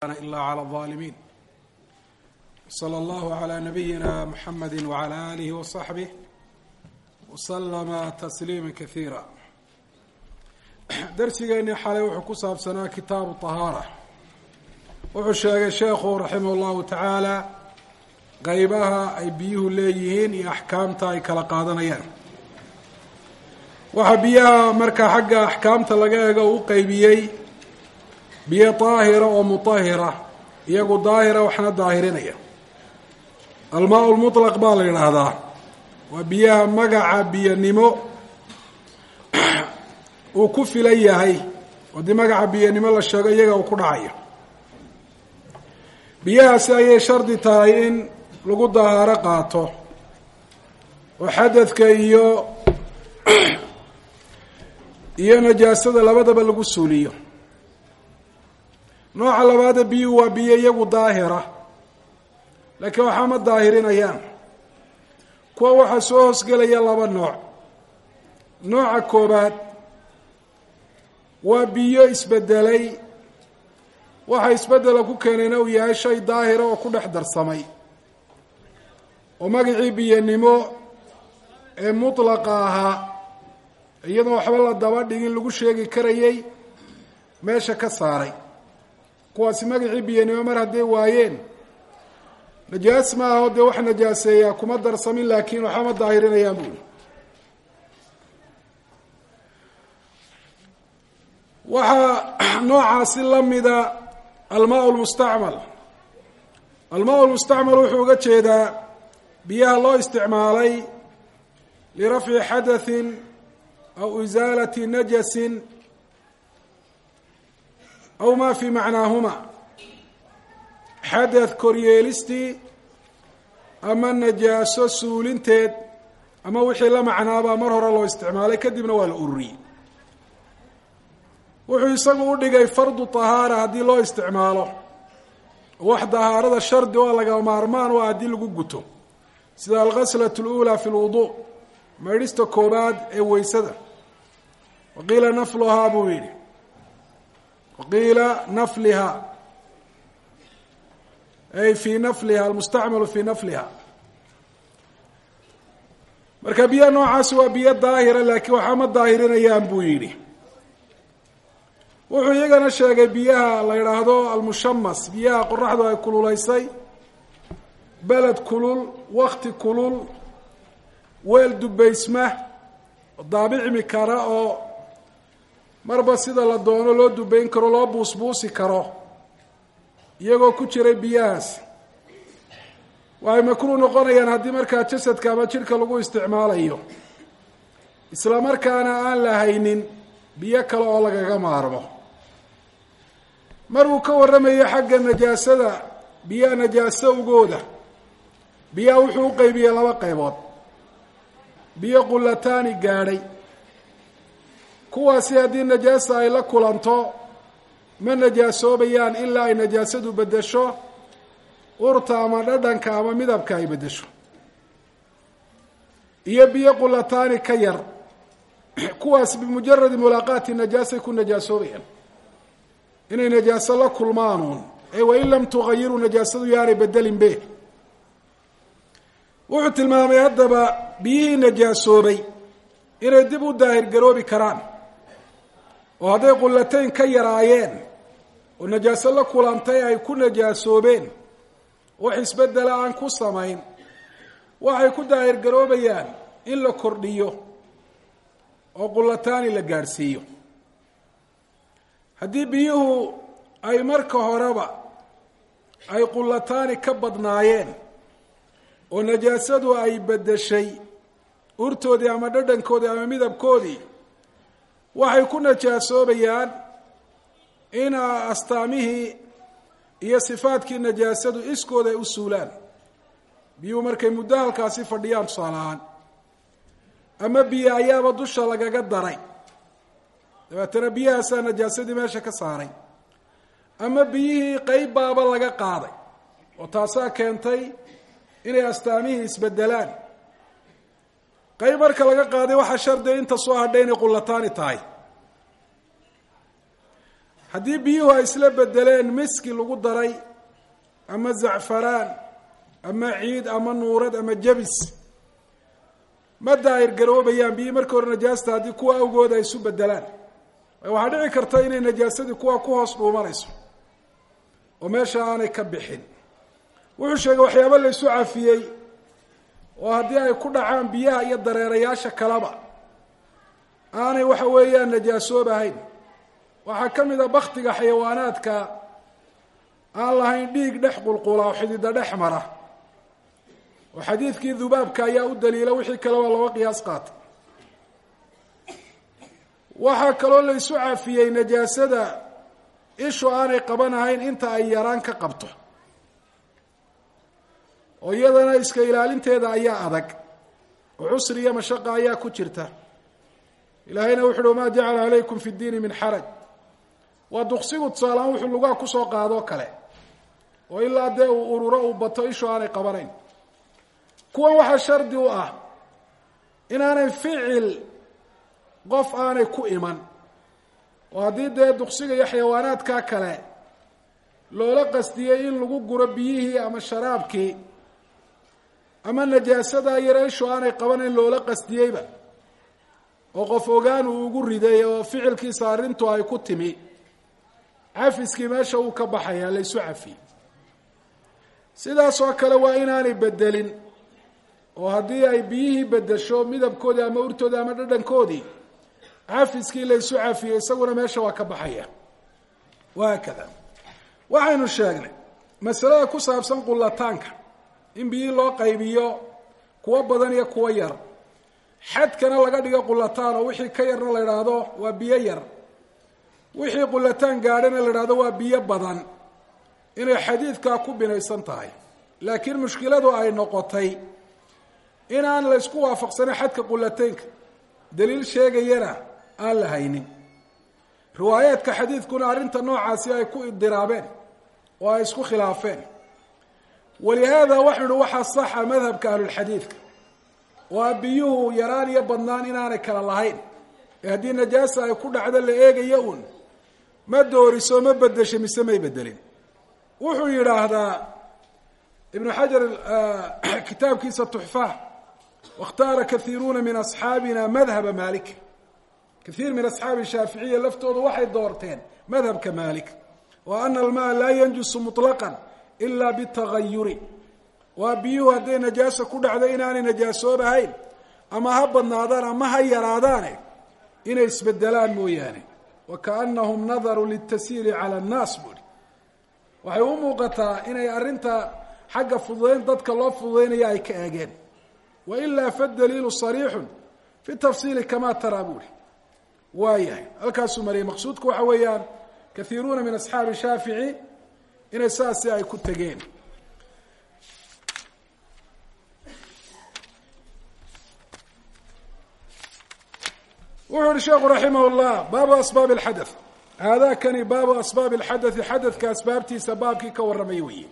إلا على الظالمين صلى الله على نبينا محمد وعلى آله وصحبه وسلم تسليما كثيرا darsigeeni xalay wuxuu ku saabsanaa kitaabu طahaarة wuxuu sheegay sheekhu raximah اllahu tacaala qeybaha ay biyuhu leeyihiin iyo axkaamta ay kala qaadanayaan waxaa biyaha markaa xagga axkaamta laga eego u qeybiyey biyo daahira oo mutahira iyagu daahira waxna daahirinaya almaa lmuطlaq baa la yidhaahdaa waa biyaha magaca biyanimo uu ku filan yahay haddii magaca biyanimo la sheego iyaga uu ku dhacayo biyahaasi ayay shardi tahay in lagu dahaaro qaato oo xadadka iyo iyo najaasada labadaba lagu suuliyo nooca labaada biyuhu waa biyo iyagu daahira laakiin waxaa ma daahirinayaan kuwa waxaa soo hoosgelaya laba nooc nooca koobaad waa biyo isbedelay waxa isbedela ku keenayna uu yahay shay daahira oo ku dhex darsamay oo magacii biyanimo ee mutlaqa ahaa iyadoo waxba la daba dhigin lagu sheegi karayay meesha ka saaray kuwaasi magacii biyanimo mar hadday waayeen najaas ma aho dee wax najaaseeyaa kuma darsamin laakiin waxba ma daahirinayaan buuli waxaa noocaasi la mida almaa lmustacmal almaa lmustacmal wuxuu uga jeedaa biyaha loo isticmaalay lirafci xadathin aw isaalati najasin aw ma fi macnaahuma xadath koryeelistii ama najaaso suulinteed ama wixii la macnaabaa mar hore loo isticmaalay kadibna waa la ururiyey wuxuu isagu u dhigay fardu tahaara haddii loo isticmaalo wax dahaarada shardi oo laga maarmaan oo haddii lagu guto sida alghaslat اlأulى fi اlwudu maydhista koobaad ee weysada waqiila nafluhaa buu yidhi waqiila nafliha ay fi nafliha almustacmalu fi nafliha marka biyaha noocaasi waa biyo daahira laakiin waxaa ma daahirinayaan buu yidhi wuxuu iyagana sheegay biyaha la yidhaahdo almushamas biyaha qoraxdu ay kululaysay beled kulul wakti kulul weel dubaysma daabicmi kara oo marba sida la doono loo dubayn karo loo buusbuusi karo iyagoo ku jiray biyahaas waxay makruuh noqonayaan haddii markaa jasadka ama jidhka lagu isticmaalayo isla markaana aan la haynin biyo kale oo lagaga maarmo mar uu ka warramayo xagga najaasada biyaha najaaso ugooda biyaha wuxuu u qeybiyey laba qaybood biyo qullataani gaadhay kuwaasi haddii najaasa ay la kulanto ma najaasoobayaan ilaa ay najaasadu beddesho urta ama dhadhanka ama midabka ay beddesho iyo biyo qullataani ka yar kuwaas bimujaradi mulaaqaati najaasay ku najaasoobayaan inay najaaso la kulmaanuun ee wain lam tugayiruu najaasadu yaanay bedelin be wuxuu tilmaamay haddaba biyihii najaasoobay inay dib u daahirgaroobi karaan oo hadday qullatayn ka yaraayeen oo najaaso la kulantay ay ku najaasoobeen wax isbedela aan ku samayn waxay ku daahirgaroobayaan in la kordhiyo oo qullataani la gaadhsiiyo haddii biyuhu ay marka horeba ay qullataani ka badnaayeen oo najaasadu ay beddeshay urtoodii ama dhadhankoodii ama midabkoodii waxay ku najaasoobayaan in astaamihii iyo sifaadkii najaasadu iskooda ay u suulaan biyuhu markay muddo halkaasi fadhiyaan tusaale ahaan ama biyo ayaaba dusha lagaga daray dabeetana biyahaasaa najaasadii meesha ka saaray ama biyihii qeyb baaba laga qaaday oo taasaa keentay inay astaamihii isbedelaan qeyb marka laga qaaday waxaa shardiga inta soo hadhay inay qullataani tahay haddii biyuhu ay isla bedeleen miski lagu daray ama zacfaraan ama ciid ama nuurad ama jabis ma daahir garoobayaan biyii markii hore najaasta haddii kuwa awgooda ay isu bedelaan waxaa dhici karta inay najaasadii kuwa ku hoos dhuumanayso oo meesha aanay ka bixin wuxuu sheegay waxyaaba la isu cafiyey oo haddii ay ku dhacaan biyaha iyo dareerayaasha kaleba aanay waxa weeyaan najaasoobahayn waxaa ka mid a baktiga xayawaanaadka aan lahayn dhiig dhex qulqula oo xidida dhex mara oo xadiidkii dubaabka ayaa u daliila wixii kale waa laba qiyaas qaatay waxaa kaloo la isu cafiyey najaasada ishu aanay qabanahayn inta ay yaraan ka qabto oo iyadana iska ilaalinteeda ayaa adag oo cusri iyo mashaqa ayaa ku jirta ilaahayna wuxu uhi wamaa jacala calaykum fi ddiini min xaraj waa duqsigu tusaalahaan wuxuu lugaa kusoo qaadoo kale oo ilaa dee uu ururo uu bato ishu aanay qabanayn kuwan waxaa shardi u ah inaanay ficil qof aanay ku iman oo haddii dee duqsiga iyo xayawaanaadkaa kale loola qastiyey in lagu guro biyihii ama sharaabkii ama najaasadaa yare ishu aanay qabanayn loola qastiyeyba oo qof ogaan uu ugu riday oo ficilkiisa arrintu ay ku timi cafiskii meesha uu ka baxayaa laysu cafiyey sidaas oo kale waa inaanay bedelin oo haddii ay biyihii bedesho midabkoodii ama urtoodii ama dhadhankoodii cafiskii laysu cafiyey isaguna meesha waa ka baxaya wahaakada waxaynu sheegnay masalada ku saabsan qullataanka in biyihii loo qaybiyo kuwo badan iyo kuwo yar xadkana laga dhigo qullataan oo wixii ka yarna la idhaahdo waa biyo yar wixii qullataan gaadhana la idhahdo waa biyo badan inay xadiidkaa ku binaysan tahay laakiin mushkiladu ay noqotay inaan la ysku waafaqsanin xadka qullataynka daliil sheegayana aan la haynin riwaayaadka xadiidkuna arrinta noocaasi ay ku idiraabeen oo ay isku khilaafeen walihaada waxau ihi waxaa saxa madhabka ahlulxadiidka oo a biyuhu yaraan iyo badnaan inaanay kala lahayn ee haddii najaasa ay ku dhacdo la eegayo uun ma dooriso ma bedesho mise may bedelin wuxuu yidhaahdaa ibnu xajar kitaabkiisa tuxfaha waاkhtaara kaiiruuna min asxaabina madhaba malik kaiir min asxaabi shaaficiya laftoodu waxay doorteen madhabka malik wa ana almaa laa yanjusu muطlaqan ila bitagayuri waa biyuhu hadday najaaso ku dhacdo inaanay najaasoobahayn ama ha badnaadaan ama ha yaraadaane inay isbedelaan mooyaane wa kaanahum nadaruu litasyiiri cala annaas buuri waxay u muuqataa inay arrinta xagga fududayn dadka loo fududaynaya ay ka eegeen wa ilaa fadaliilu sariixun fi tafsiili kamaa taraa buuri waa yahay halkaasuu mariyay maqsuudku waxa weeyaan kaiiruuna min asxaabi shaafici inay saasi ay ku tegeen wuxuu uhi sheekhu raximah اllah baabu asbaab اlxadaث haadakani baabu asbaab اlxadaثi xadadka asbaabtiisa baabkii ka warramay weeye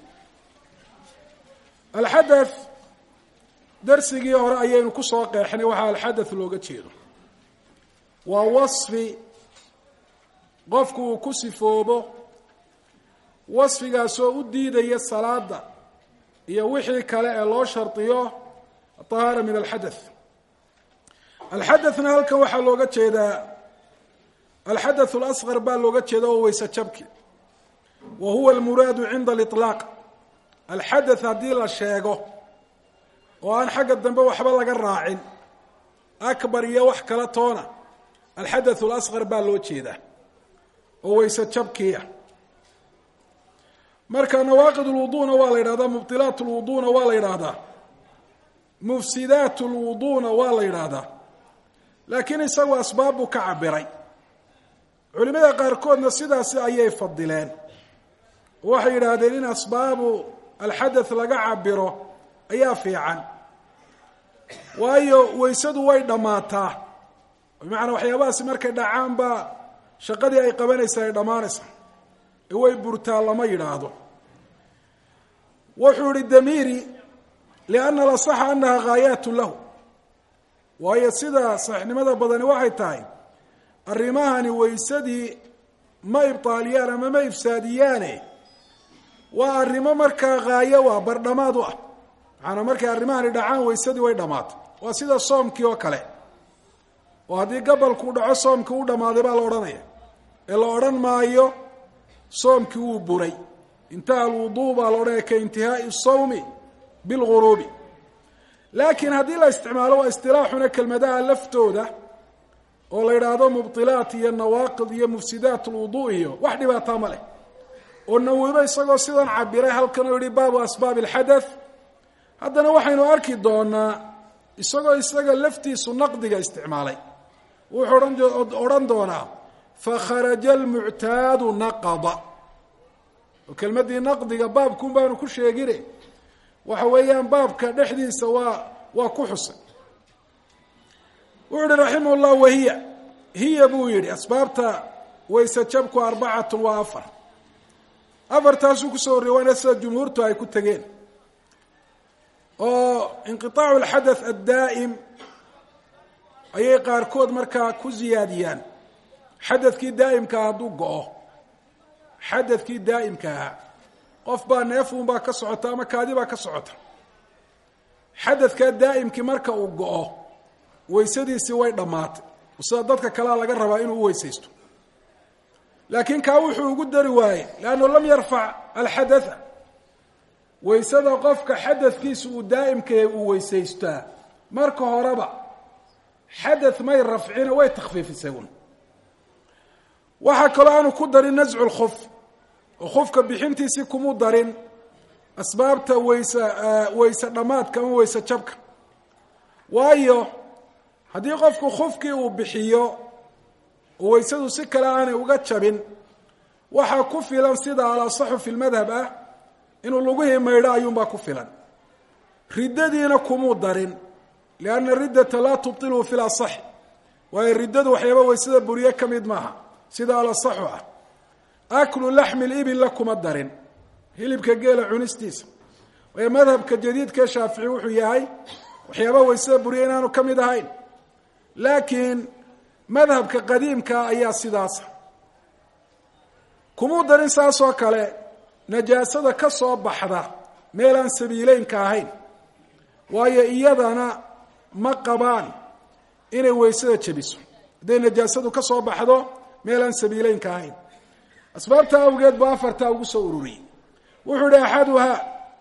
alxadaث darsigii hore ayaynu kusoo qeexnay waxaa alxadaث looga jeedo waa wasfi qofku uu ku sifoobo wasfigaasoo u diidaya salaada iyo wixii kale ee loo shardiyo aطahaara min alxadaث alxadaثna halkan waxaa looga jeedaa alxadaث اlasqar baa looga jeeda oo weyse jabki wa huwa almuraadu cinda aliطlaaq alxadaث haddii la sheego oo aan xagga dambe waxba laga raacin akbar iyo wax kala toona alxadaث اlasqar baa loo jeedaa oo weyse jabkiia marka nawaaqid اlwuduuna waa la yidhahdaa mubطilaat اlwuduuna waa la yidhaahdaa mufsidaat اlwuduuna waa la yidhaahdaa laakiin isagu asbaab buu ka cabiray culimada qaarkoodna sidaasi ayay fadileen waxay yidhaahdeen in asbaabu alxadaث laga cabiro ayaa fiican waayo weysadu way dhammaataa bimacnaa waxyaabahaasi markay dhacaan baa shaqadii ay qabanaysa ay dhammaanaysa ee way burtaa lama yidhaahdo wuxuu ihi damiiri lianna lasaxa anaha gaayaatu lahu waayo sida saxiixnimada badani waxay tahay arrimahani weysadii ma ibtaaliyaan ama ma ifsaadiyaane waa arrimo markaa haayo ah bardhamaad u ah macanaa markay arrimahani dhacaan waysadii way dhammaatay waa sida soomkii oo kale oo haddii gabalkuu dhaco soomkii u dhammaaday baa la odhanaya ee la odhan maayo soomkii wuu buray intaha alwuduu baa la odhanaya ka intihaai sawmi bilguruubi laakiin haddii la isticmaalo waa istilaaxuna kelmadaha laftooda oo la yidhaahdo mubdilaat iyo nawaaqid iyo mufsidaat lwuduu iyo wax dhibaataa ma leh oo nawibo isagoo sidan cabiray halkan oo yihi baabu asbaabi alxadath haddana waxaynu arki doonaa isagoo isaga laftiisu naqdiga isticmaalay wuxuu odhan doonaa fakharaja almuctaadu naqada oo kelmaddii naqdiga baabkun baanu ku sheegine waxa weeyaan baabka dhexdiisa waa waa ku xusay wuxuu yihi raximah llah wahiya hiya buu yihi asbaabta wayse jabku arbacatun waa afar afartaasuu kusoo horrey waana sida jumhuurtu ay ku tegeen oo inqiطaacu alxadath addaa'im ayay qaarkood markaa ku ziyaadiyaan xadadkii daa'imkaa hadduu go-o xadadkii daa'imka ahaa qof baa neefuun baa ka socota ama kaadi baa ka socota xadadkaa daa'imkii marka uu go-o waysadiisii way dhammaatay sida dadka kalea laga rabaa inuu u weysaysto laakiin kaa wuxuu ugu dari waayey leannu lam yarfac alxadatha waysada qofka xadadkiisa uu daa'imkahe uu weysaystaa marka horeba xadath may rafcina way takhfiifisay un waxaa kaloo aanu ku darin nascu lkuf oo khufka bixintiisii kumu darin asbaabta wayse wayse dhammaadka ama wayse jabka waayo haddii qofku khufkii uu bixiyo oo waysadu si kale aanay uga jabin waxaa ku filan sida alasaxu fi lmadhab ah inuu lugihii maydho ayuunbaa ku filan riddadiina kumuu darin lianna riddata laa tubtilhu fi lasaxi waayo riddadu waxyaaba waysada buriye ka mid maaha sida alasaxu ah aklu laxmi libilla kuma darin hilibka geela cunistiisa waayo madhabka jadiidkae shaafici wuxuu yahay waxyaaba waysada buriye inaanu ka mid ahayn laakiin madhabka qadiimkaa ayaa sidaasa kumuu darin saasoo kale najaasada ka soo baxda meel aan sabiileynka ahayn waayo iyadana ma qabaan inay waysada jebiso hadday najaasadu ka soo baxdo meel aan sabiileynka ahayn asbaabta awgeed buu afartaa ugu soo ururiyey wuxuu yihi axaduhaa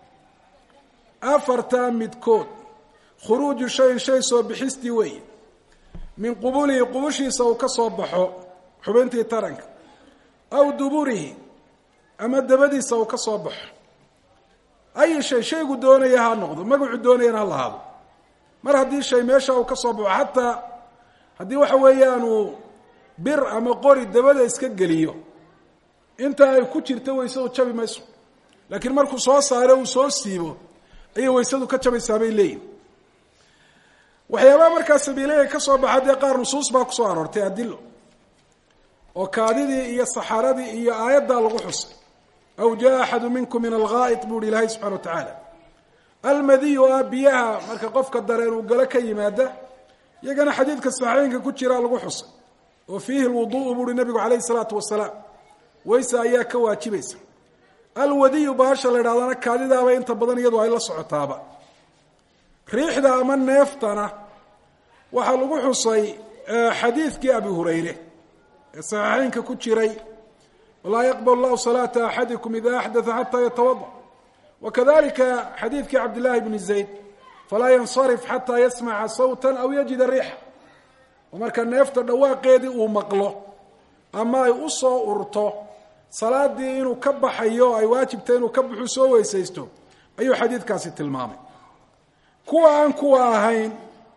afartaa midkood khuruuju shayin shay soo bixistii weeye min qubulihi qubushiisa uu ka soo baxo xubintii taranka aw duburihi ama dabadiisa uu ka soo baxo ayi shay shaygu doonaya ha noqdo magacu doonayana ha lahaado mar haddii shay meesha uu ka soo baxo xataa haddii waxa weeyaanu bir ama qori dabada iska geliyo inta ay ku jirto waysadu jabi mayso laakiin markuu soo saaro uu soo siibo ayay waysadu ka jabaysaa bay leeyihin waxyaabaha markaa sabiilaya ka soo baxa dee qaar nusuus baa kusoo aroortay adilo oo kaadidii iyo saxaaradii iyo aayaddaa lagu xusay aw jaa axadu minkum min alghaa'id buu hi ilaahay subxana wa tacaala almadiyu ah biyaha marka qofka dareen uu galo ka yimaada iyagana xadiidka saxiixeynka ku jiraa lagu xusay oo fiihi lwudu'u buuhi nabigu calayhi salaatu wasalaam weyse ayaa ka waajibaysa alwadiyu baasha la idhahdana kaadidaaba inta badan iyadu ay la socotaaba riixda ama neeftana waxaa lagu xusay xadiidkii abi hurayre ee saxiixeynka ku jiray walaa yaqbal llahu salaata axadikum ida axdaa xataa yatawada wakadalika xadiidkii cabdillahi bni zayd falaa yansarif xataa yasmaca sawta aw yajida riixa oo marka neefta dhawaaqeedii uu maqlo ama ay u soo urto salaadii inuu ka baxayo ay waajibtay inuu ka baxu soo weysaysto ayuu xadiidkaasi tilmaamay kuwa aan kuwa ahayn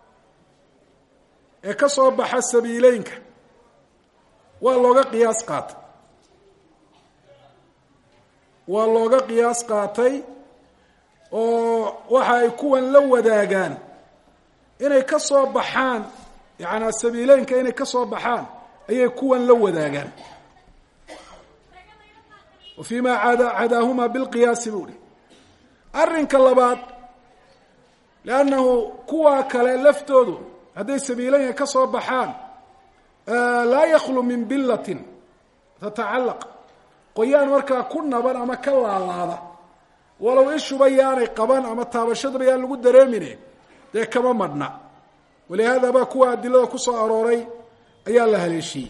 ee ka soo baxa sabiileynka waa looga qiyaas qaatay waa looga qiyaas qaatay oo waxa ay kuwan la wadaagaan inay ka soo baxaan yacanaa sabiileynka inay ka soo baxaan ayay kuwan la wadaagaan wa fii ma ada cadaahuma bilqiyaasi buu hi arrinka labaad liannahu kuwa kale laftoodu hadday sabiileynka ka soo baxaan laa yakhlu min bilatin tatacallaq qoyaan markaa ku naban ama ka laalaada walow ishuba yaanay qaban ama taabashaduba yaan lagu dareemine dee kama madhna walihaada baa kuwa adilada kusoo arooray ayaa la haleeshiyey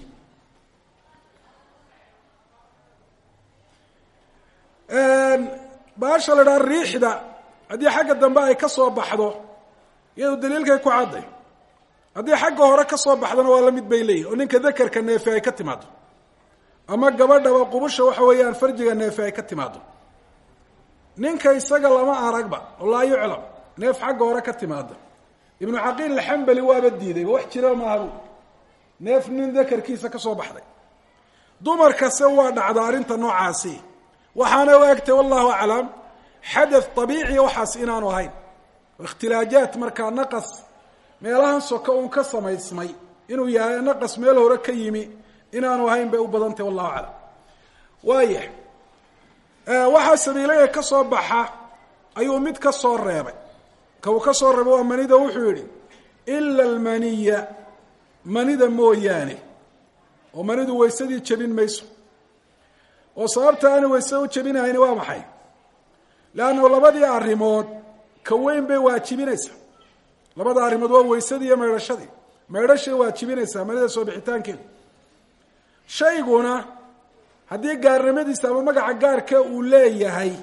baasha la dhaha riixda haddii xagga dambe ay ka soo baxdo iyadu daliilkay ku cadday haddii xagga hore ka soo baxdona waa la mid bay leeyihin oo ninka dakerka neefe ay ka timaado ama gabadhaba qubusha waxa weeyaan farjiga neefe ay ka timaado ninka isaga lama aragba oo laa yuclam neef xagga hore ka timaada ibnu caqiil alxambali waaba diidayba wax jira maahabu neef nin dakarkiisa ka soo baxday dumarkase waa dhacda arrinta noocaasi waxaana u egtay wallahu aclam xadath abiiciya waxaas inaanu ahayn ikhtilaajaat markaa naqas meelahan soka uun ka samaysmay inuu yahay naqas meel hore ka yimi inaanu ahayn bay u badantay wallahu aclam waaya waxaa sabiilaya ka soo baxa ayuu mid ka soo reebay ka uu ka soo reebay waa manida wuxuu yihi ila almaniya manida mooyaane oo manidu waysadii jebin mayso oo sababta aana wayse u jebinahayni waa maxay leanna labadii arrimood ka weyn bay waajibinaysaa labada arrimood waa waysadii iyo maydhashadii maydhashay waajibinaysaa manida soo bixitaankeedu shayguna haddii gaarnimadiisa ama magaca gaarka uu leeyahay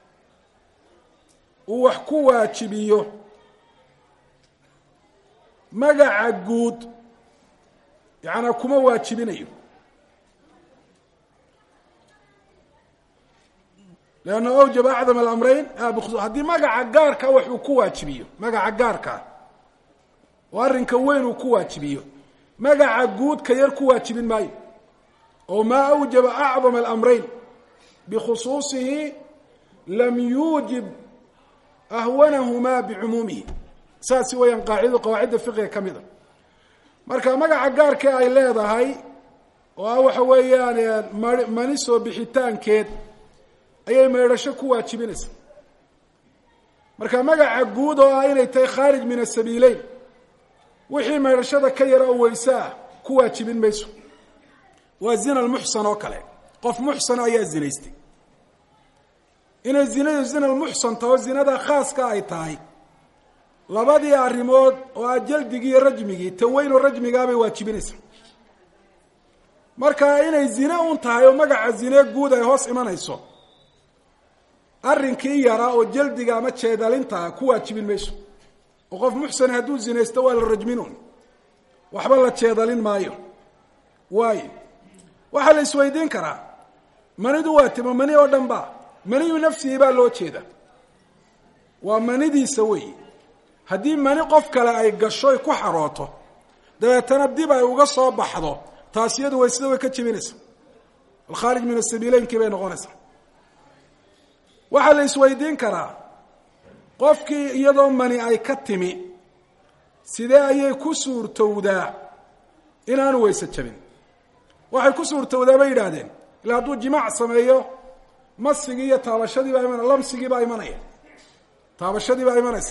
uu wax ku waajibiyo magaca guud yacanaa kuma waajibinayo leanna awjaba acdam alamreyn haddii magaca gaarka wax uu ku waajibiyo magaca gaarkaa oo arrinka weyn uu ku waajibiyo magaca guud ka yar ku waajibin maayo oo maa awjaba acdam alamreyn bikhusuusihi lam yuujib ahwanahumaa bicumuumihi saasi weyaan qaacidadu qawaacidda fiqiga ka mid a marka magaca gaarka ay leedahay oo ah waxa weeyaan ma mani soo bixitaankeed ayay maydhasho ku waajibinaysaa marka magaca guud oo ah inay tahay khaarij min asabiileyn wixii maydhashada ka yara oo weyse ah ku waajibin mayso waa zina lmuxsan oo kale qof muxsana ayaa zinaystay inay zinadu zina lmuxsan taho zinada khaaska ay tahay labadii arrimood oo ah jaldigii iyo rajmigii ta weyn oo rajmigaabay waajibinaysaa marka inay zine un tahay oo magaca zine guud ay hoos imanayso arrinkii yaraa oo jaldiga ama jeedalintaa ku waajibin mayso oo qof muxsan hadduu zinaysto waa la rajminun waxba la jeedalin maayo waayo waxaa la isweydiin karaa manidu waa timo mani oo dhan ba maniyu nafsihi baa loo jeeda waa manidiisa weyi haddii mani qof kale ay gasho ay ku xarooto dabeetana dib ay uga soo baxdo taas iyadu waysada way ka jebinaysa alkhaarij min asabiileynkii bay noqonaysaa waxaa la isweydiin karaa qofkii iyadoo mani ay ka timi sidee ayay ku suurtowdaa inaanu weyse jabin waxay ku suurtowdaa bay yidhaahdeen ila hadduu jimaac sameeyo masigii iyo taabashadii baa imanaya lamsigii baa imanaya taabashadii baa imanaysa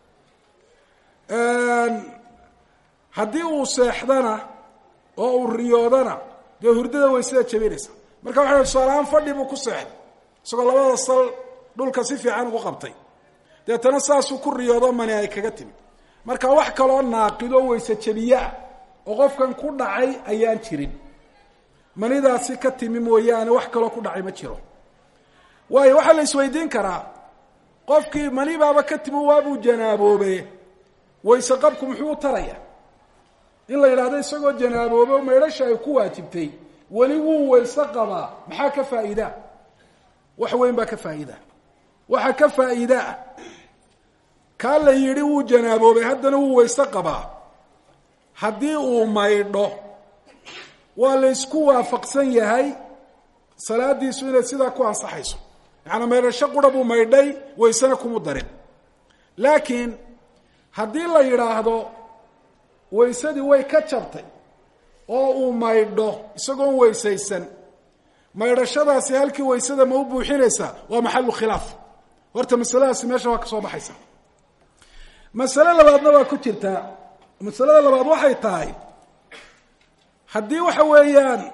haddii uu seexdana oo uu riyoodana dee hurdada weysada jabinaysa marka waxa tusaalahaan fadhi buu ku seexday isagoo labada sal dhulka si fiican ugu qabtay deetana saasuu ku riyoodo mani ay kaga timi marka wax kaloo naaqido weyse jabiyeah oo qofkan ku dhacay ayaan jirin manidaasi ka timi mooyaane wax kaloo ku dhacay ma jiro waayo waxaa la isweydiin karaa qofkii mani baaba ka timi waabuu janaaboobe wayse qabku muxuu u taraya in la yidhahdo isagoo janaaboobe o maydhasha ay ku waajibtay weli wuu wayse qabaa maxaa ka faa'iidaa wax weyn baa ka faa'iida waxaa ka faa'iidaa kaa la yidhi wuu janaaboobay haddana wuu wayse qabaa haddii uu maydho waa la ysku waafaqsan yahay salaadiisu inay sidaa ku ansaxayso yacanaa maydhasho qura buu maydhay waysena kumu darin laakiin haddii la yidhaahdo waysadii way ka jabtay oo uu maydho isagoon weysaysan maydhashadaasi halkii waysada ma u buuxinaysaa waa maxalu khilaaf horta masaladaasi meesha waa ka soo baxaysa masale labaadna waa ku jirtaa masalada labaad waxay tahay haddii waxa weeyaan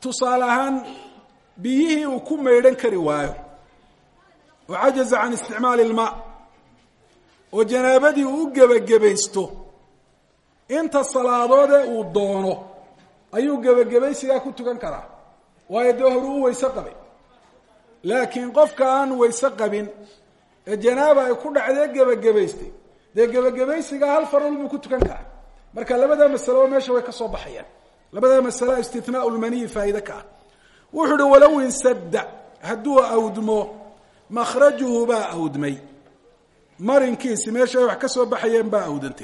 tusaale ahaan biyihii uu ku maydhan kari waayo oo cajaza can isticmaali ilmaa oo janaabadii uu u gebagabaysto inta salaadoodee uu doono ayuu gebagabaysigaa ku tukan karaa waayo dee horu u weyse qabay laakiin qofka aan weyse qabin ee janaaba ay ku dhacdee gebagabaystay dee gebagabaysigaa hal farol buu ku tukan karaa marka labadaa masaloba meesha way ka soo baxayaan labadaa masala istinaau lmaniyi faa'iide ka ah wuxuu uhi walow insadda hadduu awdmo makhrajuhu baa awdmay marinkiisi meesha ay wax ka soo baxayeen baa awdantay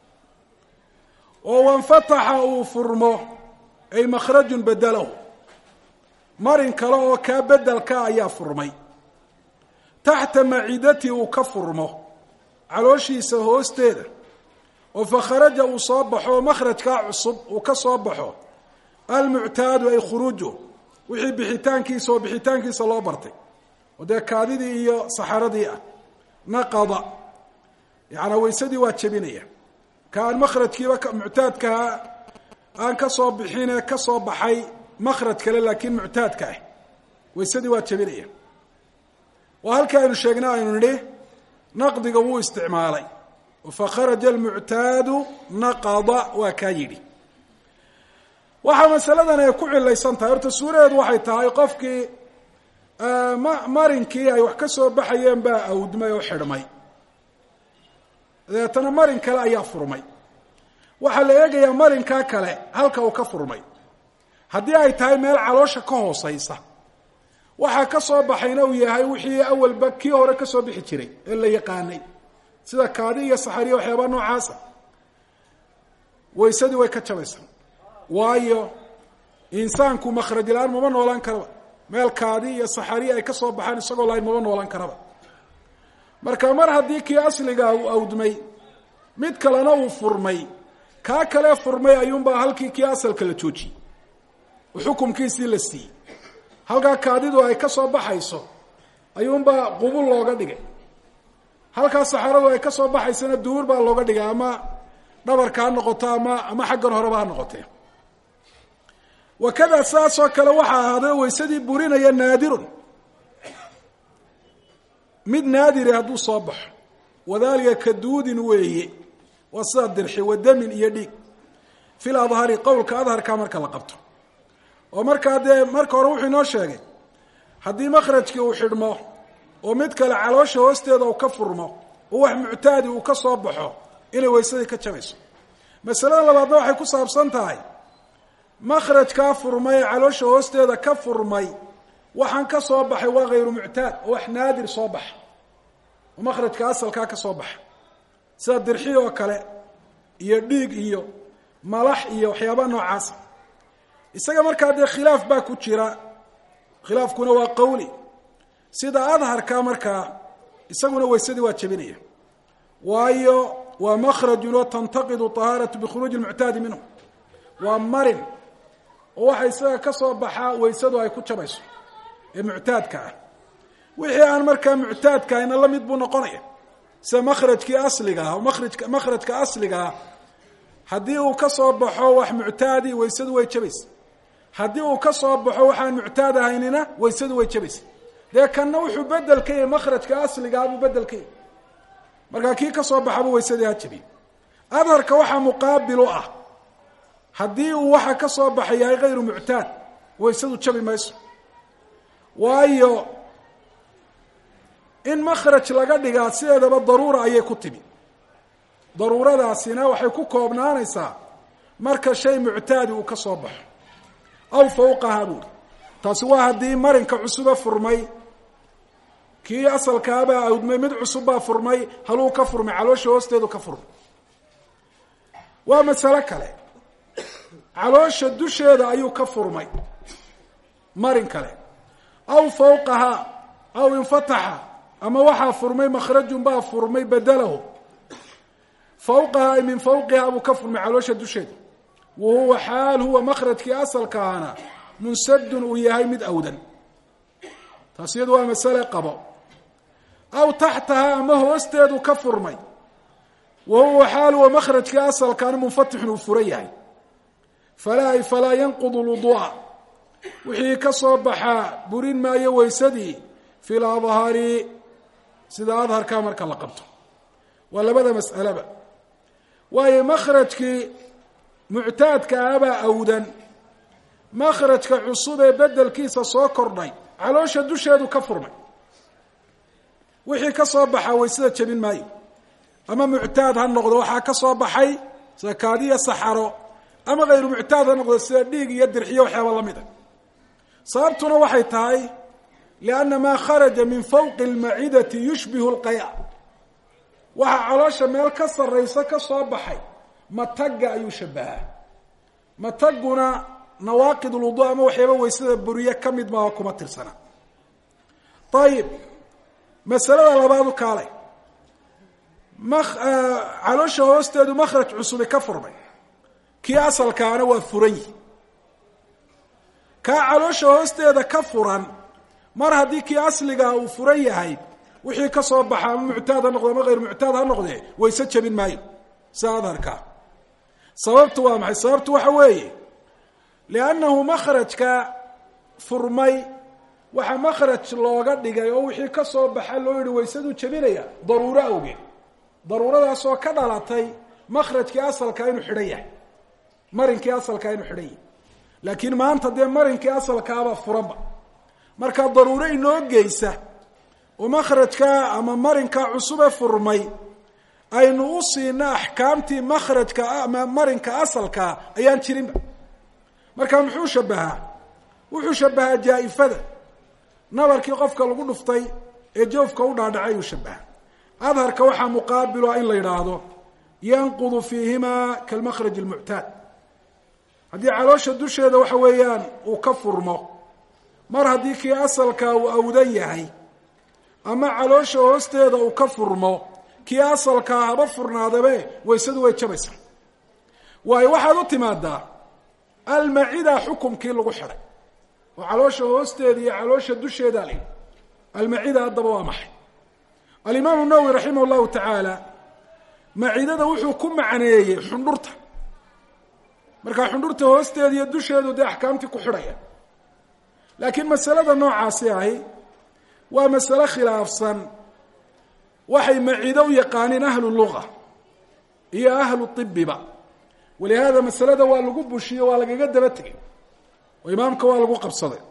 oo wanfataxa uu furmo ay makhrajun bedelahu marin kale oo kaa bedelka ayaa furmay taxta maciidati uu ka furmo calooshiisa hoosteeda oo fakharaja uu soo baxo makhrajkaa cusub uu ka soo baxo almuctaadu ay khuruuju wixii bixitaankiisa oo bixitaankiisa loo bartay oo dee kaadidii iyo saxaradii ah naqada yacanaa weysadii waa jebinaya ka aan makhrajkiiba muctaadkaha aan ka soo bixinee ka soo baxay makhraj kale laakiin muctaadka ah weysadii waa jebinaya waa halkii aynu sheegnay aynu nidhi naqdiga wuu isticmaalay fakharaja almuctaadu naqada waa kaa yidhi waxaa masaladan ay ku cilaysan tahay horta suuradeedu waxay tahay qofkii marinkii ay wax ka soo baxayeen baa awdmay oo xidhmay dabeetana marin kale ayaa furmay waxaa la eegayaa marinkaa kale halka uu ka furmay haddii ay tahay meel caloosha ka hooseysa waxaa ka soo baxayna uu yahay wixii awalba kii hore ka soo bixi jiray ee la yaqaanay sida kaadi iyo saxariya waxyaabaa noocaasa waysadii way ka jabaysaa waayo insaanku makhraj la-aan mama noolaan karaba meel kaadi iyo saxariya ay ka soo baxaan isagoo lahayn mama noolaan karaba marka mar haddii kii asligaa uu awdmay mid kalena uu furmay kaa kale furmay ayuunbaa halkii kii asalka la joojiyey oo xukumkiisii la siiyey halkaa kaadidu ay ka soo baxayso ayuunbaa qubul looga dhigay halkaa saxaradu ay ka soo baxaysana duur baa looga dhigay ama dhabarka ha noqoto ama ama xaggan horeba ha noqotee wakada saasoo kale waxaa ahaaday waysadii burinaya naadirun mid naadiri hadduu soo baxo wadalika ka duudin weeye waa sida dirxi wa damin iyo dhiig fil adhari qowlka adharka marka la qabto oo markaa dee marka hore wuxuu inoo sheegay haddii makhrajkii uu xidhmo oo mid kale caloosha hoosteeda uu ka furmo oo wax muctaadi uu ka soo baxo inay waysadii ka jabayso masalada labaadna waxay ku saabsan tahay makhrajkaa furmay ee caloosha hoosteeda ka furmay waxaan ka soo baxay waa hayru muctaad oo wax naadir soo baxa oo makhrajka asalkaa ka soo baxa sida dirxi oo kale iyo dhiig iyo malax iyo waxyaabaa noocaasa isaga markaa dee khilaaf baa ku jira khilaafkuna waa qawli sida adharka markaa isaguna waysadii waa jebinaya waayo waa makhrajun oo tantaqidu طahaaratu bikhuruuji اlmuctaadi minhu waa marin oo waxa isaga ka soo baxaa waysadu ay ku jabayso ee muctaadka ah wixii aan markaa muctaadka ahna la mid buu noqonaya sida makhrajkii asliga ah marajka makhrajka asliga ah haddii uu ka soo baxo wax muctaadi waysadu way jabaysa haddii uu ka soo baxo waxaan muctaad ahaynina waysadu way jabaysa dee kanna wuxuu bedel ka yahay makhrajka asligaa buu bedel ka yahay markaa kii ka soo baxaba waysadii ha jabiy adharka waxaa muqaabil u ah haddii uu waxa ka soo baxay yahay hayru muctaad waysadu jabi mayso waayo in makhraj laga dhigaa sideedaba daruura ayay ku timi daruuradaasina waxay ku koobnaanaysaa marka shay muctaadi uu ka soo baxo aw fawqaha buuri taasi waa haddii marinka cusuba furmay kii asalkaabaa awdmay mid cusub baa furmay haluu ka furmay caloosha hoosteedu ka furmay waa masalo kale caloosha dusheeda ayuu ka furmay marin kale aw fawqaha aw infataxa ama waxaa furmay makhrajun baa furmay bedelahu fawqaha ay min fawqiha buu ka furmay caloosha dusheeda wa huwa xaal huwa makhrajkii asalkaana munsadun uu yahay mid awdan taas iyadu waa masale qabo aw taxtaha ama hoosteedu ka furmay wa huwa xaal huwa makhrajkii asalkaana munfatixun uu furan yahay falaa falaa yanqudu lwuduu'a wixii ka soo baxaa burin maayo weysadii fi ladhari sida adharka marka la qabto waa labada mas'aleba waayo makhrajkii muctaadka abaa awdan makhrajka cusub ee bedelkiisa soo kordhay caloosha dusheedu ka furmay wixii ka soo baxaa waysada jebin maayo ama muctaad ha noqdo waxaa ka soo baxay sida kaadiya saxaro ama hayru muctaad ha noqdo sida dhiig iyo dirxiyo waxyaaba la mid a sababtuna waxay tahay lianna maa kharaja min fawqi almacidati yushbihu lqaya waxaa caloosha meel ka sarraysa ka soo baxay matagga ayuu shabahaa mataguna nawaaqid lwudu ama waxyaaba waysada buriye ka mid maaha kuma tirsana ayib masalada labaadu kaalay caloosha hoosteedu makhraj cusubi ka furmay kii asalkaana waa furan yihi kaa caloosha hoosteeda ka furan mar haddii kii asligaa uu furan yahay wixii ka soo baxa ama muctaad ha noqde ama hayr muctaad ha noqdee wayse jebin maayo sida adharkaa sababtu waa maxay sababtu waxa weeye liannahu makhrajka furmay waxaa makhraj looga dhigay oo wixii ka soo baxa loo yihi waysaduu jebinaya daruuro awgeed daruuradaasoo ka dhalatay makhrajkii asalkaa inuu xidhan yahay marinkii asalkaa inuu xidhan yahay laakiin maanta dee marinkii asalkaaba furanba markaa daruuro inoo geysa oo makhrajkaa ama marinkaa cusube furmay aynu u siina axkaamtii makhrajka ama marinka asalkaa ayaan jirinba marka muxuu shabahaa wuxuu shabahaa jaa-ifada nabarkii qofka lagu dhuftay ee joofka u dhaadhacay uu shabaha adharka waxaa muqaabilu ah in la yidhaahdo yanqudu fiihimaa kalmakhraj almuctaad haddii caloosha dusheeda waxa weeyaan uu ka furmo mar haddii kii asalkaa uu awdan yahay ama caloosha hoosteeda uu ka furmo kii asalkaa haba furnaadabe waysadu way jabaysaa waayo waxaad u timaadaa almacida xukumkii lagu xidhay oo caloosha hoosteeda iyo caloosha dusheeda la almacida haddaba waa maxay alimaamu nawowi raximah llahu tacaala macidada wuxuu ku macneeyey xundhurta markaa xundhurta hoosteeda iyo dusheedu dee axkaamtii ku xidhaya laakiin masalada noocaasi ahi waa masale khilaafsan waxay macido u yaqaaniin ahlu luga iyo ahlu ibiba walihaada masalada waa lagu bushiyo waa lagaga daba tegay oo imaamka waa lagu qabsaday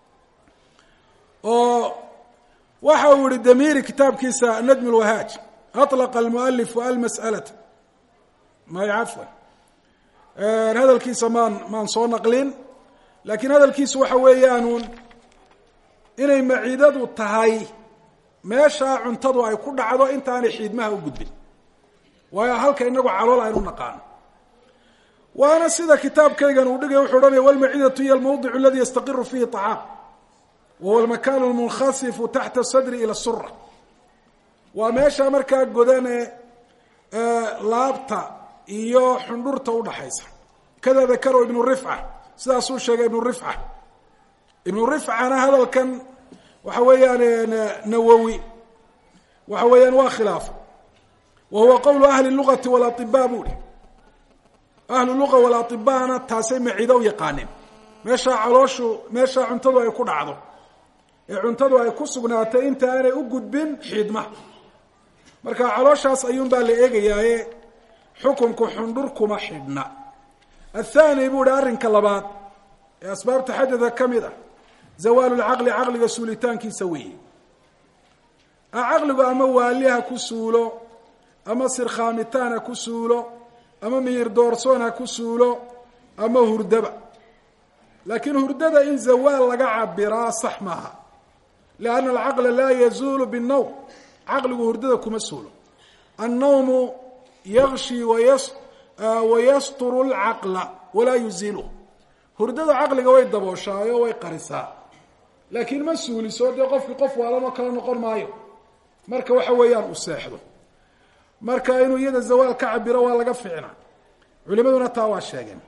oo waxa uu yihi damiri kitaabkiisa najm lwahaaj aطlaqa almualifu almas'alata may cafwan hadalkiisa maan maan soo naqlin laakiin hadalkiisu waxa weeyaanuun inay maciidadu tahay meeshaa cuntadu ay ku dhacdo intaanay xiidmaha u gudbin waayo halka inagu calool aynu naqaano waana sida kitaabkaygan uu dhigay wuxuu odhanaya walmacidatu hiy almawdic aladi yastaqiru fihi طacaam wahuwa almakan almunkhasifu taxta sadri ila sura waa meesha markaa godane laabta iyo xundhurta udhaxaysa kada dakaro ibnu rifca sidaasuu sheegay ibnu rifca ibnu rifcana hadalkan waxa weeyaan nawowi waxa weeyaan waa khilaafa wa huwa qowlu ahli lugati walaطiba buu hi ahlu luga walaطibana taasay macido u yaqaaneen meeshaa calooshu meeshaa cuntadu ay ku dhacdo ee cuntadu ay ku sugnaatay inta aanay u gudbin xiidmaha marka calooshaas ayuun baa la eegayaaye xukunku xundhur kuma xidhna athani buu hi arrinka labaad ee asbaabta xadada ka mid ah zawaalu lcaqli caqliga suulitaankiisa weeye caqligu ama waali ha ku suulo ama sirkhaamitaan ha ku suulo ama miyir doorsoon ha ku suulo ama hurdaba laakiin hurdada in zawaal laga cabiraa sax maaha lianna alcaqla laa yazuulu binnawm caqligu hurdada kuma suulo annawmu yakshi wayas wayasturu lcaqla walaa yuziiluh hurdada caqliga way dabooshaayo way qarisaa laakiin ma suuliso dee qofkii qof waalanoo kale noqon maayo marka waxa weeyaan uu seexdo marka inuu iyada zawaal ka cabiro waa laga ficna culimaduna taa waa sheegeen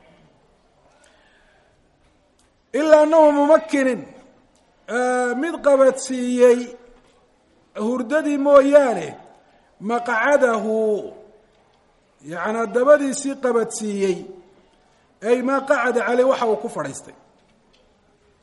ilaa anahu mumakinin mid qabadsiiyey hurdadii mooyaane maqcadahu yacanaa dabadiisii qabadsiiyey ay maa qacada caley waxa uu ku fadhiistay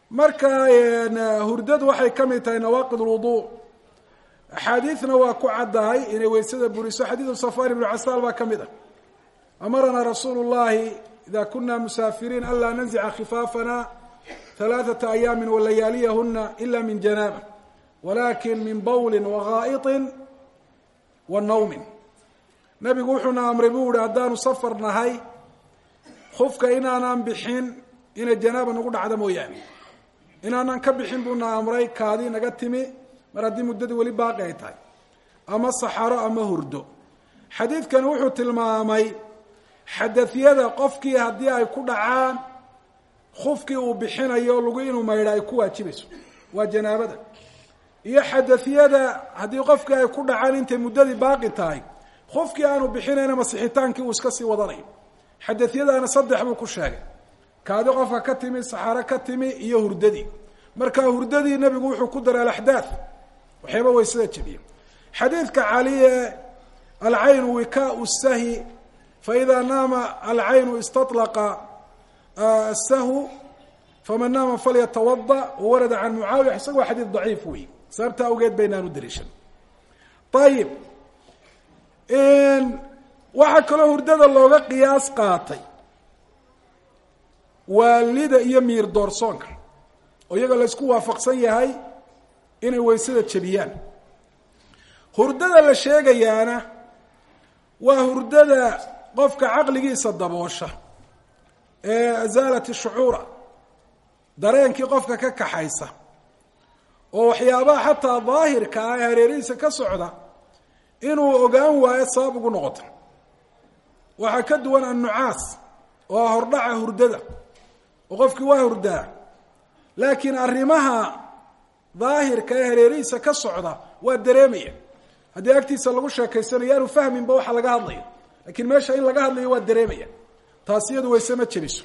marka hurdadu waxay ka mid tahay nawaaqid lwudu axaadiidna waa ku caddahay inay weysada buriso xadiidu safar ibnu casaal baa ka mid ah amaranaa rasuulu llahi ida kuna musaafiriin anlaa nanzica khifaafana halaaثata ayaami walayaaliyahuna ila min janaaba walakin min bawli wagaa'iطi wa nawmin nabigu wuxuuna amray buu ihi haddaanu safar nahay kufka inaanaan bixin inay janaaba nagu dhacdo mooyaane inaanaan ka bixin buuna amray kaadi naga timi mar haddii muddadii weli baaqi ay tahay ama saxaro ama hurdo xadiidkani wuxuu tilmaamay xadadyada qofkii haddii ay ku dhacaan kufkii uu bixinayo lagu inuu maydha ay ku waajibayso waa janaabada iyo xadadyada haddii qofkii ay ku dhacaan intay muddadii baaqi tahay kufkii aanu bixinayna masixitaankii uu iska sii wadanayo xadadyadaana saddex buu ku sheegay kaadi qofka ka timi saxaro ka timi iyo hurdadii marka hurdadii nebigu wuxuu ku daray alaxdaad waxyaaba weysada jebiya xadiidka caliye alcaynu wikaau sahi faida naama alcaynu istaطlaqa asahu faman naama falyatawada wawarada can mucaawiya isaga waa xadiid daciif wey sababta awgeed baynaan u dariishan ayib waxaa kaloo hurdada looga qiyaas qaatay waalida iyo miir doorsoonka oo iyaga la isku waafaqsan yahay inay weysada jebiyaan hurdada la sheegayaana waa hurdada qofka caqligiisa daboosha ee azaalati shucuura dareenkii qofka ka kaxaysa oo waxyaabaha xataa daahirka ah ee hareerihiisa ka socda inuu ogaan waayo sabab ugu noqoto waxaa ka duwan annucaas oo hordhaca hurdada oo qofkii waa hurdaa laakiin arrimaha daahirka ee hareerihiisa ka socda waa dareemaya haddii agtiisa lagu sheekaysanayo aanu fahminba waxa laga hadlayo lakiin meesha in laga hadlayo waa dareemaya taasi iyadu wayse ma jebiso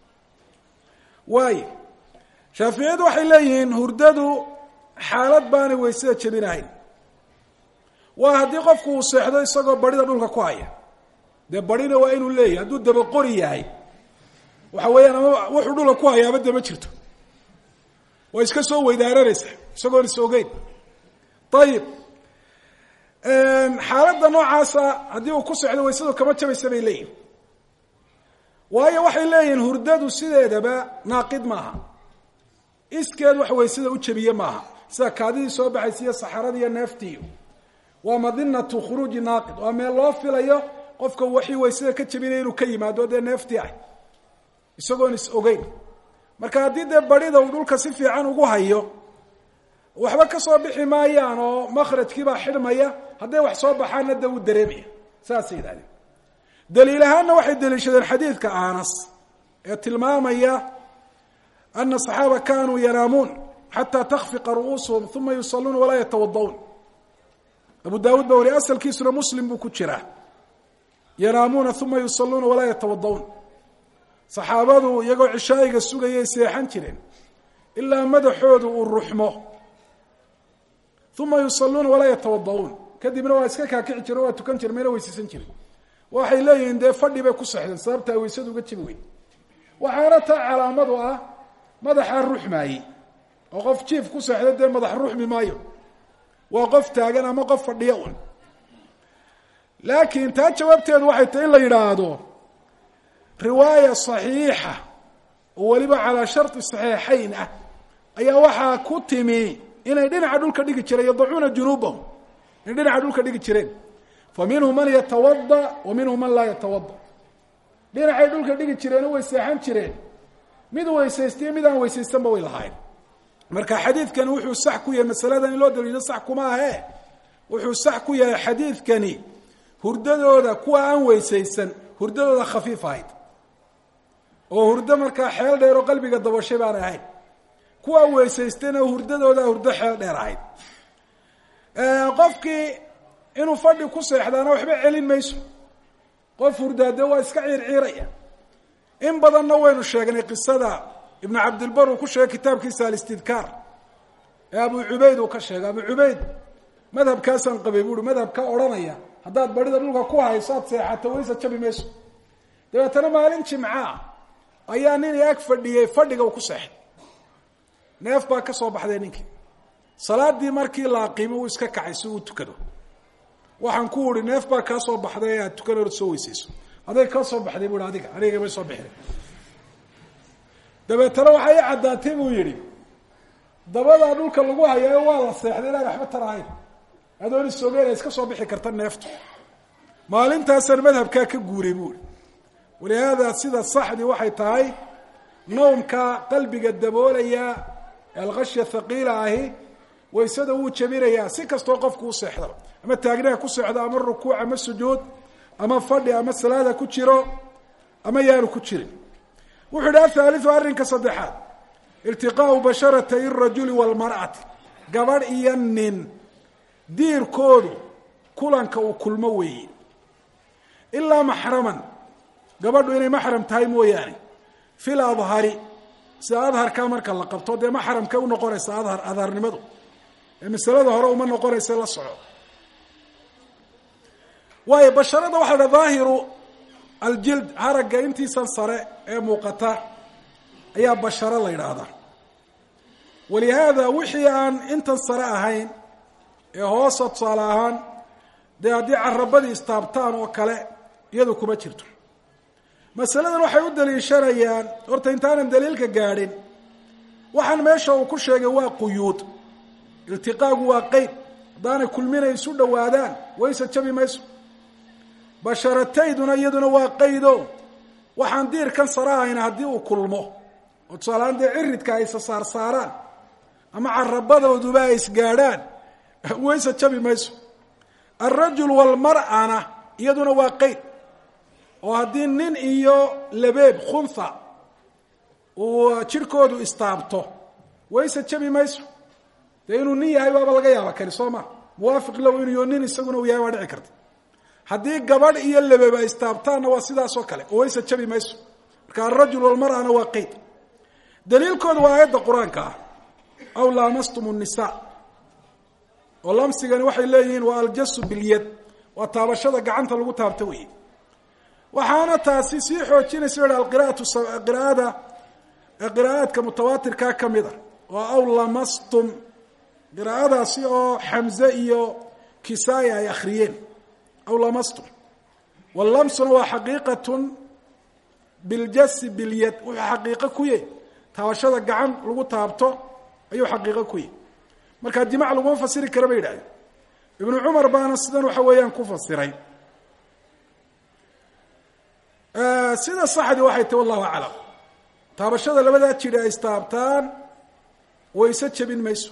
waayo shaaficiyadu waxay leeyihiin hurdadu xaalad baanay weysada jebinahayn waa haddii qofku uu seexdo isagoo barida dhulka ku haya dee barina waa inuu leeyahay hadduu dabaqori yahay waxa weeyaan ama wuxuu dhulka ku hayaaba dama jirto waa iska soo weydaaranaysa isagoon is ogeyn ayib xaaladda noocaasa haddii uu ku socdo waysadu kama jabaysa bay leeyihin waayo waxay leeyihiin hurdadu sideedaba naaqid maaha iskeed wax waysada u jebiye maaha sida kaadidii soo baxaysa iyo saxaradii iyo neeftiiyo waa madinatu khuruuji naaqid waa meel loo filayo qofka waxii waysada ka jebinaya inuu ka yimaado dee neeftii ah isagoon is ogeyn marka haddii dee barida uu dhulka si fiican ugu hayo waxba ka soo bixi maayaan oo makhrajkiibaa xidhmaya hadday wax soo baxaanna dee wuu dareemaya saasay yidhahdeen daliil ahaanna waxay daliishadeen xadiidka anas ee tilmaamaya ana asaxaaba kanuu yanaamuun xataa takfiqa ru'uusuhum uma yusaluuna walaa yatawada'uun abu daawuud baa wari asalkiisuna muslim buu ku jiraa yanaamuuna uma yusaluuna walaa yatawada'uun saxaabadu iyagoo cishaa'iga sugayay seexan jireen ilaa madaxoodu uu ruxmo uma yusaluuna walaa yatawada'uun kadibna waa iska kaakici jire waa tukan jire mayna weysaysan jirin waxay leeyihiin dee fadhi bay ku sexdeen sababta ay weysadu uga jibi weyn waxaana taa calaamadu ah madaxaa ruxmaayey oo qof jiif ku seexda dee madax ruxmi maayo waa qof taagan ama qof fadhiyo un laakiin taa jawaabteedu waxay tahay in la yidhaahdo riwaaya saxiixa oo weliba calaa sharti saxiixayn ah ayaa waxaa ku timi inay dhinaca dhulka dhigi jireen yadacuuna junuubahum inay dhinaca dhulka dhigi jireen fa minhum man yatawada wa minhum man laa yatawada dhinacay dhulka dhigi jireen way seexan jireen mid weysaystiyo mid aan weysaystanba way lahaayeen marka xadiidkani wuxuu sax ku yahay masaladan in loo daliilo sax kuma ahe wuxuu sax ku yahay xadiidkani hurdadooda kuwa aan weysaysan hurdadooda khafiif ahayd oo hurdo markaa xeel dheer oo qalbiga dabashay baan ahayn kuwa weysaystayna hurdadooda hurdo xeel dheer ahayd qofkii inuu fadhi ku seexdaana waxba celin mayso qof hurdaade waa iska ciirciiraya in badanna waynu sheegnay qisada ibnu cabdilbar uu ku sheegay kitaabkiisa alistidkaar ee abu cubayd uu ka sheegay abu cubayd madhabkaasaan qabay buuhi madhabka odhanaya haddaad barida dhulka ku hayso aad seexato waysa jabi mayso dabeetana maalin jimca ah ayaa nin ag fadhiyey fadhiga uu ku seexay neef baa ka soo baxday ninkii salaadii markii la aqiimo uu iska kacay si uu tukado waxaan ku uhi neef baa kaa soo baxday aad tukan or soo weysayso aday kaa soo baxday bu i adiga aniga may soo bixin dabeetana waxay i caddaatay buu yihi dabadaa dhulka lagu hayaayo waa la seexday inaan waxba tarahayn adoon isogeen ay iska soo bixi karta neeftu maalintaasaan madhabkaa ka guuray buuri walihaada sida saxdii waxay tahay nawmka qalbiga daboolaya ee alkashya thaqiila ahi waysada wuu jabinayaa si kastoo qofku u seexdo ama taagnaha ku seexdo ama rukuuc ama sujuud ama fadhi ama salaada ku jiro ama yaanu ku jirin wuxuu yidhi athaaliu arrinka saddexaad iltiqaau basharatay rajuli walmar'ati gabadh iyo nin diirkoodu kulanka uu kulmo weeye ilaa maxraman gabadhu inay maxram tahay mooyaane fil adhari sida adharkaa marka la qabto dee maxramkay unoqonaysa adhar adharnimadu ee masalada hore uma noqonaysa la soco waayo basharada waxaa dha dhaahiru aljild haragga intiisan sare ee muuqata ayaa basharo la yidhaahdaa walihaada wixii aan intan sare ahayn ee hoosa tusaale ahaan dee haddii carabadii istaabtaan oo kale iyadu kuma jirto masaladan waxay u daliishanayaan horta intaanan daliilka gaadhin waxaan meesha uu ku sheegay waa quyuud iltiqaagu waa qeyd haddaanay kulminay isu dhowaadaan wayse jabi mayso basharatayduna iyaduna waa qaydo waxaan diirkan sare ahayna haddii uu kulmo oo tusaalehaan dee ciridka ay sasaarsaaraan ama carabadooduba ay isgaadhaan wayse jabi mayso alrajul walmar'ana iyaduna waa qeyd oo haddii nin iyo labeeb khuntha uu jirhkoodu istaabto wayse jabi mayso dee inuu nin yahay baaba laga yaaba kani soo ma muwaafiq low inuu nin isaguna uu yahay waa dhici karta haddii gabadh iyo labeeb ay istaabtaanna waa sidaas oo kale oo wayse jabi mayso marka alrajul walmar'ana waa qeyd daliilkooda waa aayadda qur-aanka ah aw laamastum الnisa oo lamsigani waxay leeyihiin waa aljasu bilyad waa taabashada gacanta lagu taabto wey waxaana taasi sii xoojinaysa o alqira'atu qira'ada qira'aadka mutawaatirkaa ka mid a oo aw lamastum qiraa'adaasi oo xamze iyo kisaaya ay akhriyeen aw lamastum walamsuna waa xaqiiqatun biljasi bilyad wuxuu xaqiiqo ku yahy taabashada gacan lagu taabto ayuu xaqiiqo ku yahy markaa jimac laguma fasiri kara bay yidhahdeen ibnu cumar baana sidan waxa weeyaan ku fasiray sida saxdii waxay tahi wallahu aclam taabashada labadaa jidhi ay istaabtaan wayse jebin mayso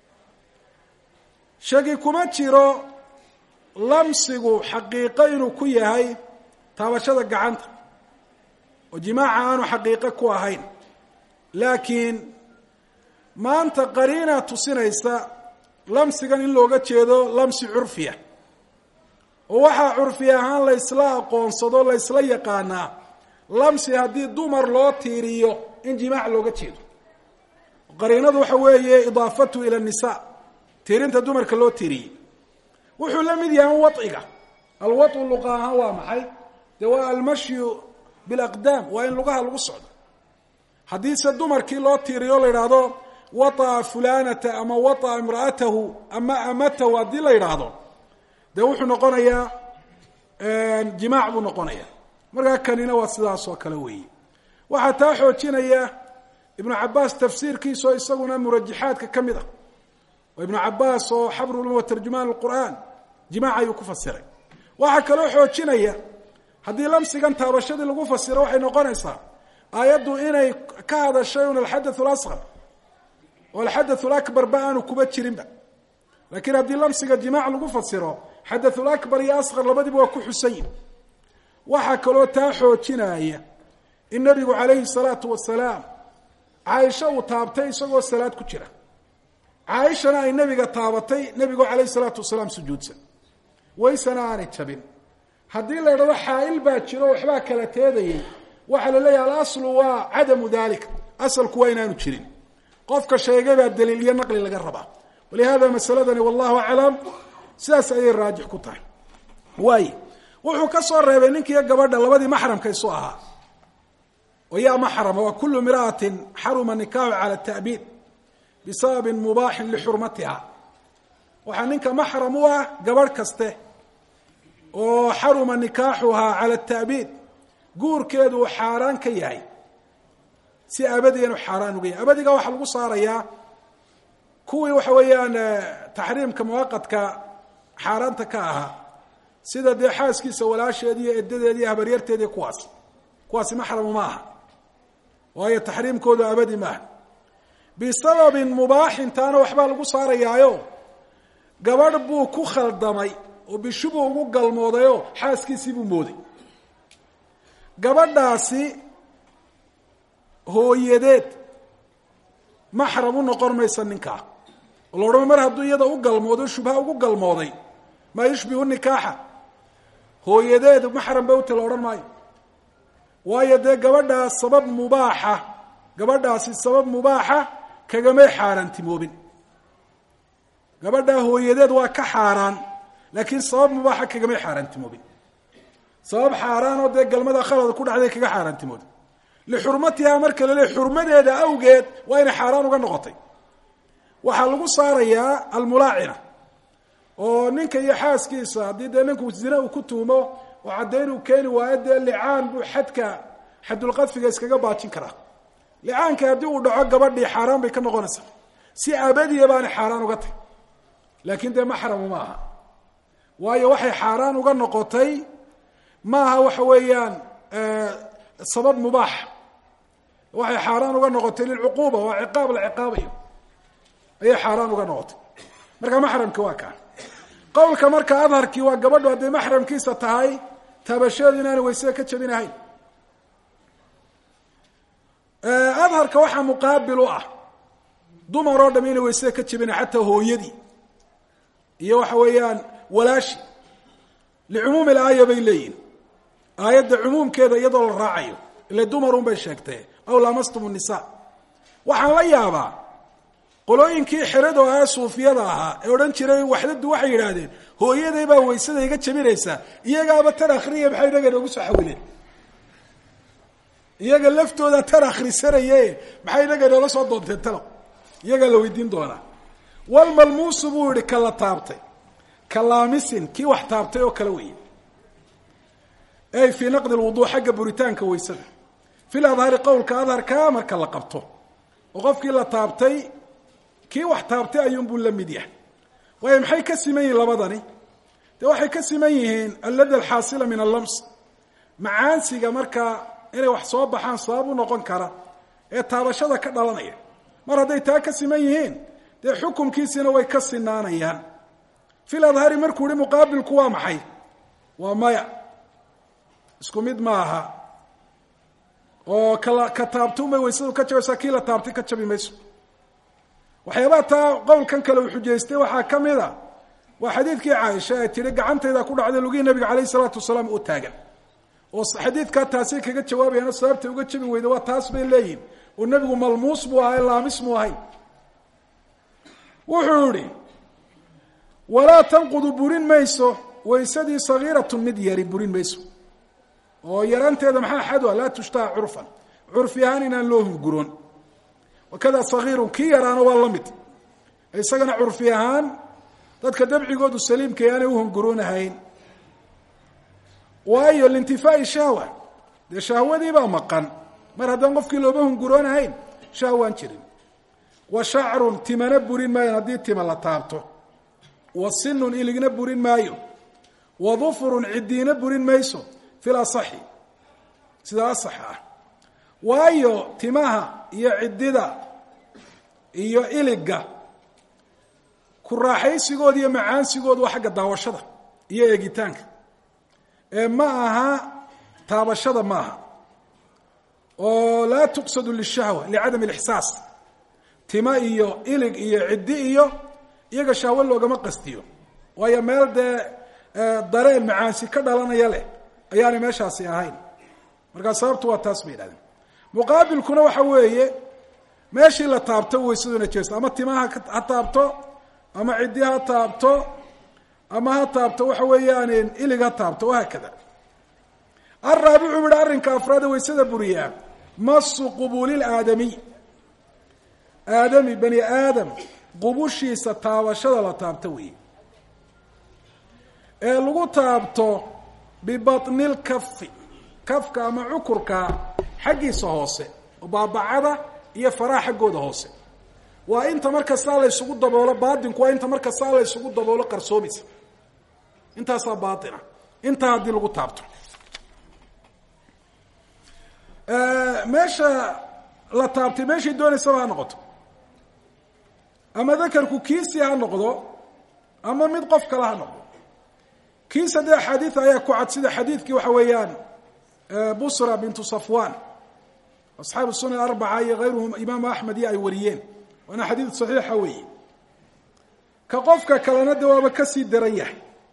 shaki kuma jiro lamsigu xaqiiqo inuu ku yahay taabashada gacanta oo jimaaca aanu xaqiiqo ku ahayn laakiin maanta qariina tusinaysa lamsigan in looga jeedo lamsi curfiya oo waxaa curfi ahaan la ysla aqoonsado la ysla yaqaanaa lamsi haddii dumar loo tiiriyo in jimaac looga jeedo qariinadu waxa weeye idaafatu ila nisa tiirinta dumarka loo tiiriyey wuxuu la mid yahay waciga alwacu luqa ahaan waa maxay dee waa almashyu bilaqdaam waa in lugaha lagu socdo haddiise dumarkii loo tiiriyo la yidhaahdo waطa fulanata ama waطa imra'atahu ama amatahu haddii la yidhaahdo dee wuxuu noqonayaa jimaac buu noqonaya markaa kanina waa sidaas oo kale weeye waxaa taa xoojinaya ibnu cabaas tafsiirkiisaoo isaguna murajaxaadka ka mid ah oo ibnu cabaas oo xabrulum wa tarjumaan qur'aan jimaac ayuu ku fasiray waxaa kaloo xoojinaya haddii lamsigan taabashadii lagu fasiro waxay noqonaysaa aayaddu inay ka hadashay un alxadath lasqar oo alxadath lakbar ba aanu kuba jirinba laakiin haddii lamsiga jimaac lagu fasiro xadathulakbar iyo asqar labadiba waa ku xusayin waxaa kaloo taa xoojinaya in nabigu calayhi salaatu wasalaam caaisha uu taabtay isagoo salaad ku jira caaishana ay nebiga taabatay nebigoo calayhi salaatu wasalaam sujuudsan waysana aanay jabin haddii la idhahdo xaa'il baa jiro waxbaa kala teedayay waxaa la leeyahay alaslu waa cadamu dalik asalku waa inaanu jirin qofka sheegay baa daliil iyo naqli laga rabaa walihada masaladani wallahu aclam sidaas ayay raajix ku tahay waay wuxuu ka soo reebay ninkiiyo gabadha labadii maxramka isu ahaa oo yaa maxrama waa kulu mira'atin xaruma nikaaxu cala ta'biid bisababin mubaaxin lixurmatiha waxaa ninka maxram u ah gabadh kaste oo xaruma nikaaxuhaa cala ata'biid guurkeedu uu xaaraan ka yahay si abadiyan u xaaraan uga yahay abadiga waxaa lagu saarayaa kuwii waxa weeyaan taxriimka muwaqadka xaaraanta ka ahaa sida dee xaaskiisa walaasheedi iyo edadeedi iyo habaryarteedi kuwaas kuwaasi maxramu ma aha waayo taxriimkoodu abadi maaha bisababin mubaaxin taana waxbaa lagu saarayaayo gabadh buu ku khaldamay oo bishubuu ugu galmoodayoo xaaskiisii buu mooday gabadhaasi hooyadeed maxram u noqon maysa ninkaa oo la odhan mar hadduu iyada u galmoodo shubha ugu galmooday maa yushbihu nikaaxa hooyadeed maxram bawte la odhan maayo waayo dee gabadhaas sabab mubaaxa gabadhaasi sabab mubaaxa kagamay xaaraantimoobin gabadhaa hooyadeed waa ka xaaraan laakiin sabab mubaaxa kagamay xaaraantimoobin sabab xaaraan oo dee galmada khalada ku dhacday kaga xaaraantimoobin lixurmatiha marka la leey xurmadeeda awgeed waa inay xaaraan uga noqotay waxaa lagu saarayaa almulaacina oo ninka iyo xaaskiisa haddii dee ninku zina uu ku tuumo oo caddayn uu keeni waayo dee licaan buu xadka xadulqadfiga iskaga baajin karaa licaanka haddii uu dhaco gabadhii xaaraan bay ka noqonaysaa si abadiya baanay xaaraan uga tahy laakiin dee maxramu ma aha waayo waxay xaaraan uga noqotay maaha waxa weeyaan sabab mubaax waxay xaaraan uga noqotay lilcuquuba waa ciqaab la ciqaabayo ayay xaaraan uga noqotay marka maxramki waa kaa qowlka marka adharkii waa gabadhu hadday maxramkiisa tahay taabashadeedu inaanay waysada ka jabinahayn adharka waxaa muqaabil u ah dumar oo dham inay waysada ka jabina xataa hooyadii iyo waxa weeyaan walaashi licumuumi laaya bay leeyihin aayadda cumuumkeeda iyadoo la raacayo ile dumarun bay sheegtee aw lamastum nisa waxaan la yaabaa qolooyinkii xerado ahaa suufiyada ahaa ee odhan jiray waxdadu waxay yidhaahdeen hooyaday baa waysada iga jabinaysaa iyagaaba tan akhriya maxay inaga noogu soo xawileen iyaga laftooda tan akhrisanaye maxay inaga noola soo doonteen talo iyagaa la weydiin doonaa walmalmuusu buu yihi ka la taabtay ka laamisin kii wax taabtay oo kale weeye ay fii naqdi lwuduu xagga buritaanka waysada fil adhari qowlka adharka marka la qabto oo qofkii la taabtay kii wax taabtay ayuunbuu la mid yahay waayo maxay ka siman yihiin labadani dee waxay ka siman yihiin allada alxaasila min allams macaansiga markaa inay wax soo baxaan sabab u noqon kara ee taabashada ka dhalanaya mar hadday taa ka siman yihiin dee xukumkiisina way ka sinaanayaan fil adhari markuu yihi muqaabilku waa maxay waa maya isku mid ma aha oo kala ka taabtuunbay waysadu ka jabaysaa kii la taabtay ka jabi mayso waxyaabaha taa qowlkan kale uu xujaystay waxaa ka mid a waa xadiidkii caaisha ee tihi gacantayda ku dhacday lugihii nabiga calayh isalaatu wasalaam oo taagan oo xadiidkaa taasay kaga jawaabayaan sababtay uga jabi weyda waa taas bay leeyihin oo nebigu malmuus buu ahay laamis mu ahayn wuxuu yihi walaa tanqudu burin mayso waysadii sagiiratun mid yari burin mayso oo yaraanteeda maxaa xadwa laa tushtaha curfan curfi ahaan inaan loo hunguroon wakada sagiirun kii yaraana waa la mid isagana curfi ahaan dadka dabcigoodu saliimka aanay uhunguroonahayn waayo lintifaai shahwa dee shahwadii baa maqan mar haddaan qofkii looba hunguroonahayn shahwaan jirin wa shacrun timana burin maayo haddii tima la taabto wa sinun iligna burin maayo wa dufurun cidiina burin mayso fil asaxi sida asaxa ah waayo timaha iyo ciddida iyo iliga ku raaxaysigooda iyo macaansigooda waa xagga daawashada iyo eegitaanka ee ma aha taabashada ma aha oo laa tuqsadu lishahwa licadam alixsaas tima iyo ilig iyo ciddi iyo iyaga shahwo loogama qastiyo waayo meel dee dareen macaansi ka dhalanaya leh ayaanay meeshaasi ahayn markaa sababtu waa taas bay yidhahdeen muqaabilkuna waxa weeye meeshii la taabto waysaduna jeesto ama timaha ha taabto ama ciddi ha taabto ama ha taabto waxa weeyaan ilig ha taabto wahaakada araabicu yihi arrinka afraade waysada buriyaa masu qubuuli aadamiy aadami bani aadam qubushiisa taabashada la taabto weeye ee lagu taabto bibatnil kafi kafka ama cukurka xaggiisa hoose oo baabacada iyo faraha xaggooda hoose waa inta marka saa la ysugu daboolo baatinku waa inta marka saa la ysugu daboolo qarsoomaysa intaasaa baatina intaa haddii lagu taabto meesha la taabtay meeshay doonaysaba ha noqoto ama dakarku kiisii ha noqdo ama mid qof kale ha noqdo kiisa dee axaadiid ayaa ku cad sida xadiidkii waxa weeyaan busra bintu safwan asxaabu sunan arbaca iyo hayruhum imaamu axmed iyo ay wariyeen waana xadiid saxiixa weeye ka qofka kalena de waaba kasii daran yahay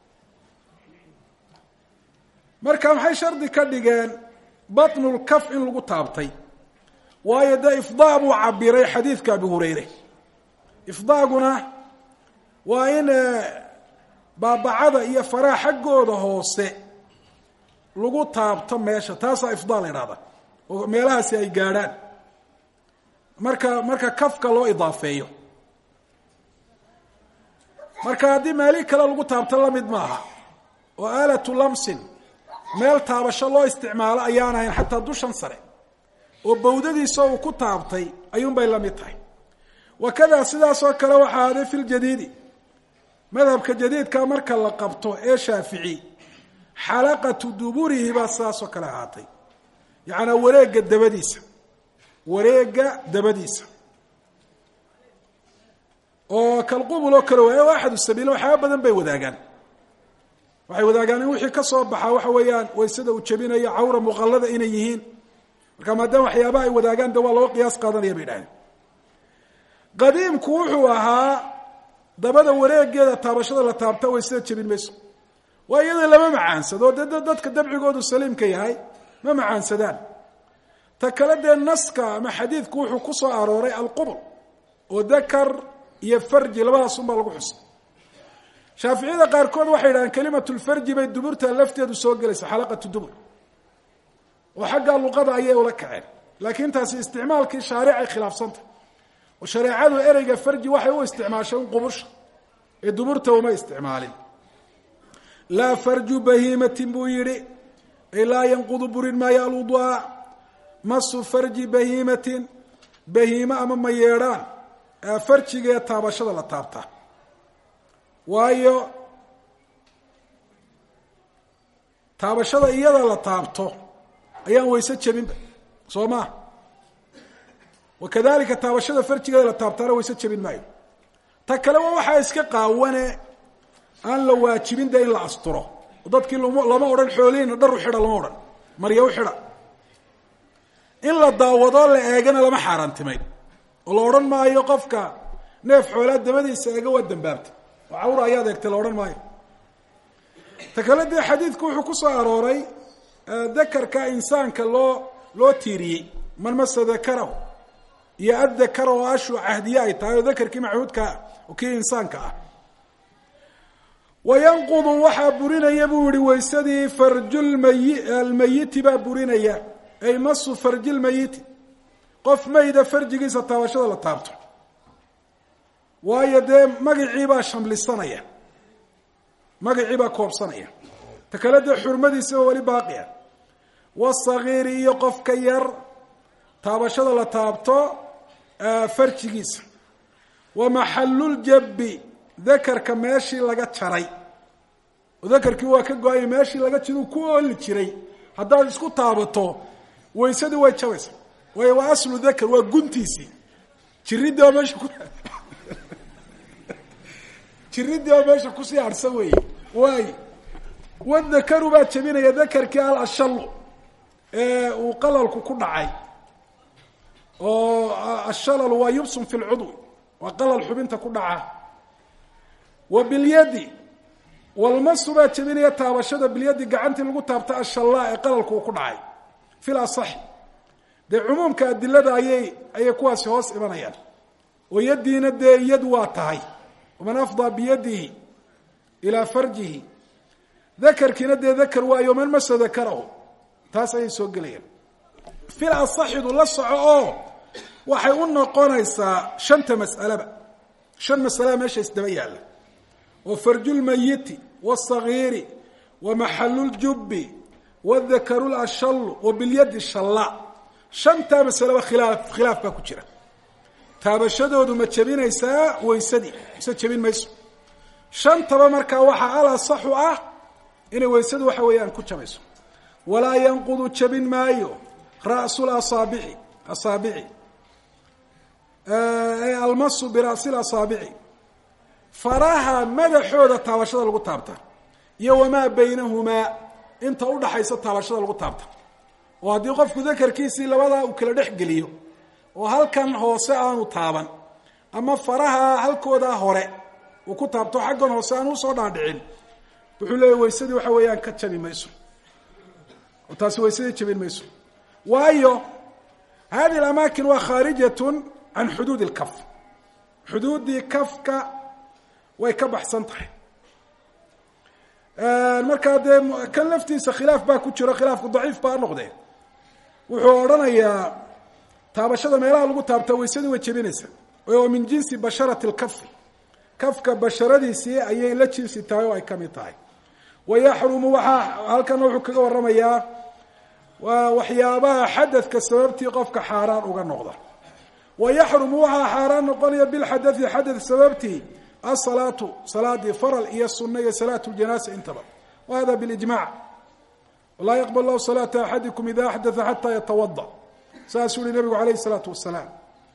marka maxay shardi ka dhigeen batnulkaf in lagu taabtay waayo dee ifdaa buu cabiray xadiidka abi hureyre ifdaaguna waa in baabacada iyo faraha xaggooda hoose lagu taabto meesha taasaa ifdaa la idhahda oo meelahaasi ay gaadhaan marka marka kafka loo idaafeeyo marka haddii meelihii kale lagu taabto lamid maaha oo aalatu lamsin meel taabasho loo isticmaalo ayaan ahayn xataa dushan sare oo bawdadiisa uu ku taabtay ayuunbay la mid tahay wakadaa sidaasoo kale waxaa ahaaday fi ljadiidi madhabka jadiidka marka la qabto ee shaafici xalaqatu duburihi baa sidaasoo kale ahaatay yacanaa wareegga dabadiisa wareegga dabadiisa oo kalqubul oo kale waay o axadu sabiila waxyaaba badan bay wadaagaan waxay wadaagaan in wixii ka soo baxaa waxa weeyaan waysada uu jebinayo cawra muqallada inay yihiin marka maadaama waxyaabaha ay wadaagaan de waa loo qiyaas qaadanaya bay dhahdeen qadiimku wuxuu ahaa dabada wareegeeda taabashada la taabta waysada jebin mayso waa iyada lama macaansado dee dadka dabcigoodu saliimka yahay ma macaansadaan ta kale dee naska ama xadiidku wuxuu ku soo arooray alqubul oo dakar iyo farji labadaas un baa lagu xusay shaaficiyada qaarkood waxay yidhahdeen kelimatulfarji bay duburta lafteedu soo gelaysa xalaqatu dubur oo xagga luqada ayay ula kaceen laakiin taasi isticmaalkii shaaricay khilaafsantah oo shareecadu ereyga farji waxay u isticmaashay un qubusha ee duburta uma isticmaalin laa farju bahiimatin buu yidhi ay laa yanqudu burin maayo alwudu'a masu farji bahiimatin bahiime ama ma yeedhaan farjigee taabashada la taabtaa waayo taabashada iyada la taabto ayaan wayse jebinba soo maa wakadalika taabashada farjigeeda la taabtaana wayse jebin maayo ta kale waa waxaa iska qaawane aan la waajibin dee in la asturo dadkii lama odhan xoolihiina dhar u xidha lama odhan marya u xidha in la daawadoo la eegana lama xaaraantimayn oo la odhan maayo qofka neef xoolaa dabadiisa eega waa dambaabta oo cawra ayaad eegtay la odhan maayo ta kale dee xadiidku wuxuu ku soo arooray dakarka insaanka loo loo tiiriyey man masa dakarahu iyo addakara oo ashu cahdiye ay tahay oo dakarkii machuudkaa oo kii insaanka ah wayanqudu waxaa burinaya buu yihi waysadii farjulmayi almayiti baa burinaya ay masu farjilmayiti qof mayda farjigiisa taabashada la taabto waayo dee magacii baa shamlisanaya magacii baa koobsanaya ta kale dee xurmadiisaba weli baaqia wasagiiri iyo qofka yar taabashada la taabto farjigiisa wa maxaluljabbi dakarka meeshii laga jaray oo dakarkii waa ka go-ay meeshii laga jira uu ku ooli jiray haddaad isku taabato waysadii way jabaysa waayo waa aslu dakar waa guntiisii jiridii oo meesha ku jiridii oo meesha kusii harhsan weeye waayo wadakaru baa jebinaya dakarkii al ashallu ee uu qalalku ku dhacay oo ashalalu waa yubsun fi lcudwi waa qalal xubinta ku dhaca wa bilyadi walmasu baa jebinaya taabashada bilyadi gacantii lagu taabta ashallaa ee qalalku uu ku dhacay fil asaxi dee cumuumka adilada ayay ayay kuwaasi hoos imanayaan oo yaddiina dee yad waa tahay waman afdaa biyadihi ilaa farjihi dakarkiina dee dakar waayo man masa dakarahu taas ayay soo gelayaan fil asaxidu la soco oo waxay u noqonaysaa shanta mas'aleba shan masalaa meesha isdaba yaalla oo farjulmayiti wاsagiiri wa maxaluljubbi wadakaru lashallu wa bilyadi shalla shantaa masaleba khilaaf khilaaf baa ku jira taabashadoodu ma jebinaysaa weysadii mise jebin mayso shantaba markaa waxaa al asaxu ah inay weysadu waxa weeyaan ku jabayso walaa yanqudu jabin maayo ra'su lasaabici asaabici almasu bira'si lasaabici faraha madaxooda taabashada lagu taabta iyo wamaa baynahumaa inta udhaxaysa taabashada lagu taabta oo haddii qofku dakarkiisii labadaa uu kala dhex geliyo oo halkan hoose aanu taaban ama faraha halkoodaa hore uu ku taabto xaggan hoose aan usoo dhaadhicin wuxuu leeyahy weysadii waxa weeyaan ka jabi mayso oo taasi weysadii jabin mayso waayo hadihi alamaakin waa khaarijatun can xuduud اlkaf xuduuddii kafka way ka baxsan tahay markaa dee kan laftiisa khilaaf baa ku jiro khilaafku daciif baa noqdee wuxuu odhanayaa taabashada meelaha lagu taabta weysadii way jebinaysa oo min jinsi basharati اlkafi kafka basharadiisii ayay la jinsi tahay oo ay kamid tahay wayaxrumu waxaa halkana wuxuu kaga waramayaa waa waxyaabaha xadadka sababtii qofka xaaraan uga noqda wayaxrumu waxaa xaaraan noqonaya bilxadai xadad sababtii asalaatu salaadii faral iyo suna iyo salaat ljanaasa intaba wa hada bilijmac walaa yaqbal lahu salaata axadikum ida axdaa xataa yatawada saasuu yihi nabigu alayh salaatu wasalaam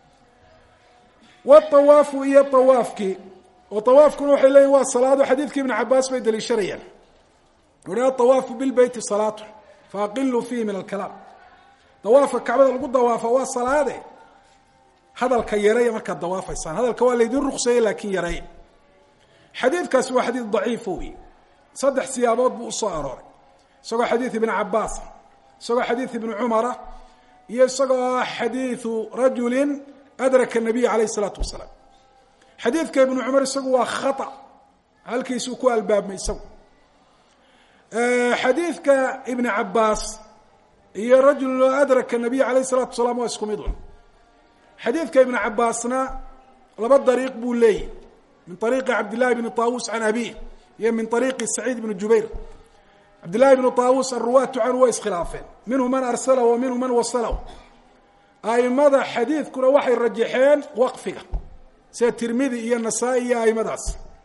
waawaafu iyo awaafkii oo awaafkuna waxay leeyihin waa salaado xadiidkii ibn cabaas bay daliishanayaan uhi aawaafu bilbeyti salaatu faaqiluu fiihi min alkalaam dawaafka kacbada lagu dawaafa waa salaade hadalka yareeya markaad dawaafaysaan hadalka waa laydin rukseeye laakiin yareeya xadiidkaasi waa xadiid daciifo wey saddex siyaabood buu usoo arooray isagoo xadiid ibni cabaas isagoo xadiid ibni cumara iyo isagoo xadiidu rajulin adraka nabiy alayh isalaatu wasalaam xadiidka ibnu cumar isagu waa khata halkiisuu ku albaabmay isagu xadiidka ibni cabaas iyo rajul adraka nabiy alayh الsalatu wasalaam waa isku mid un xadiidka ibn cabaasna laba dariiq buu leeyahy min ariiqi cabdillahi bni طaawus can abih iyo min ariiqi saciid bni jubayr cabdillahi bni طaawus aruwaatu canhu waa iskhilaafeen minhu man arslah wa minhu man wasalah aimada xadiidkuna waxay rajaxeen waqfiga sida tirmidi iyo nasaa-i iyo aimadaas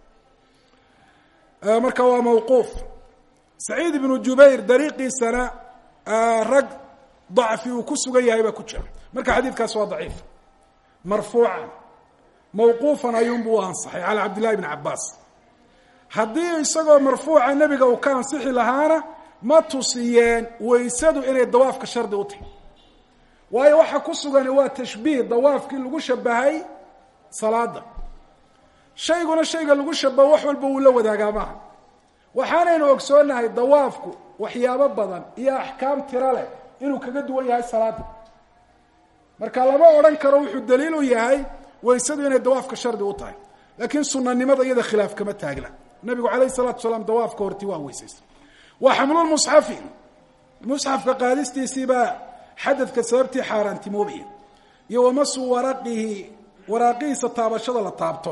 marka waa mawquuf saciid ibnu jubayr dariiqiisana rag dacfi uu ku sugan yahay baa ku jira marka xadiidkaas waa daciif marfuucan mawquufan ayuunbu u ansaxay calaa cabdillahi bni cabaas haddii isagoo marfuuca nebiga uu ka ansixi lahaana ma tusiyeen weysadu inay dawaafka shardi u tahy waayo waxa ku sugani waa tashbiih dawaafkii lagu shabahay salaada shayguna shayga lagu shabaho wax walba wuu la wadaagaa maaha waxaanaynu ogsoonahay dawaafku waxyaabo badan iyo axkaam tiro leh inuu kaga duwan yahay salaada marka lama odhan karo wuxuu daliil u yahay weysadu inay dawaafka shardi u tahay laakiin sunanimada iyada khilaaf kama taagna nabigu alayh salatu salaam dawaafka horti waa weysaysa wa xamlulmusxafi musxafka qaadistiisiibaa xadadka sababtii xaaraantimoobaya iyo wamasu waraqihi waraaqihiisa taabashada la taabto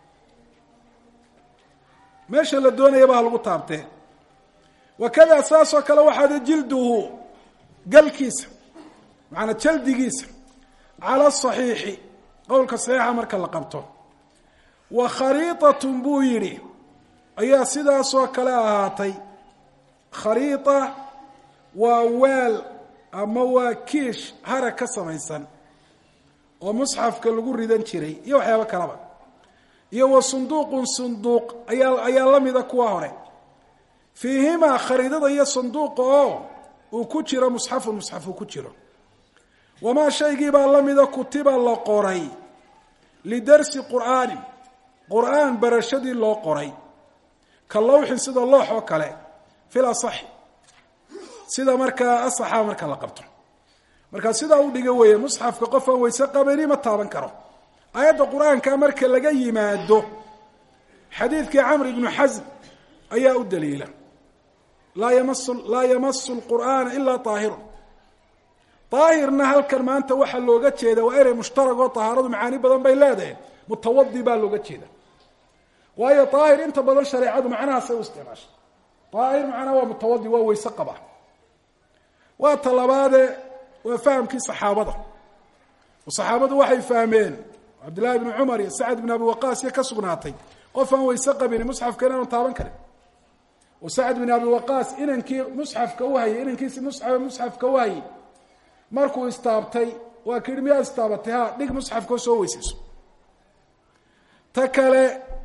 meesha la doonayaba ha lagu taabtee wakada saasoo kale waxaad jilduhu galkiisa macanaa jaldigiisa cala asaxiixi qowlka saxiixa marka la qabto wa khariitatun buu yidhi ayaa sidaasoo kale ahaatay khariita waa weel ama waa kiish harag ka samaysan oo musxafka lagu ridan jiray iyo waxyaabo kaleba iyo wa sunduuqun sunduuq ayaa ayaa la mida kuwa hore fiihimaa khariidada iyo sanduuqa oo uu ku jiro musxafun musxaf uu ku jiro wamaa shaygiibaa la mida kutiba la qoray lidarsi qur'aanin qur'aan barashadii loo qoray ka lawxin sida loox oo kale fil asaxi sida markaa asaxa marka la qabto markaa sidaa u dhiga weeye musxafka qof aan weyse qabani ma taaban karo aayadda qur-aanka marka laga yimaado xadiidkii camr ibnu xasm ayaa u daliila laa yamasu laa yamasu lqur'aana ilaa aahirun daahirna halkan maanta waxaa looga jeeda waa erey mushtarag oo tahaaradu macaani badan bay leedahay mutawadi baa looga jeeda waayo daahir inta badan shareecadu macnahaasay u isticmaashay daahir macnaha waa mutawadi waa weyse qaba waa talabaade waa fahamkii saxaabada oo saxaabadu waxay fahmeen cabdillahi bni cumar iyo sacad bn abi waqaas iyo ka sugnaatay qof aan weyse qabini musxafka inaanu taaban karin oo sacad bin abi waqaas inankii musxafka u hayay inankiisi musxa musxafka u hayay markuu istaabtay waa ka yihi miyaa istaabatay ha dhig musxafka oo soo weysayso ta kale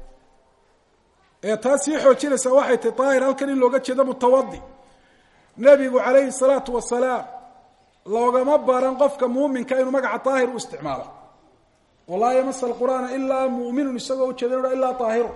ee taa sii xoojinaysa waxay tahy daahir halkan in looga jeedo mutawadi nebigu calayhi salaatu wasalaam loogama baran qofka muuminka inuu magaca daahir u isticmaalo oo laa yamasa alqur'aana ilaa mu'minun isagoo ujeeda inu ilaa daahiru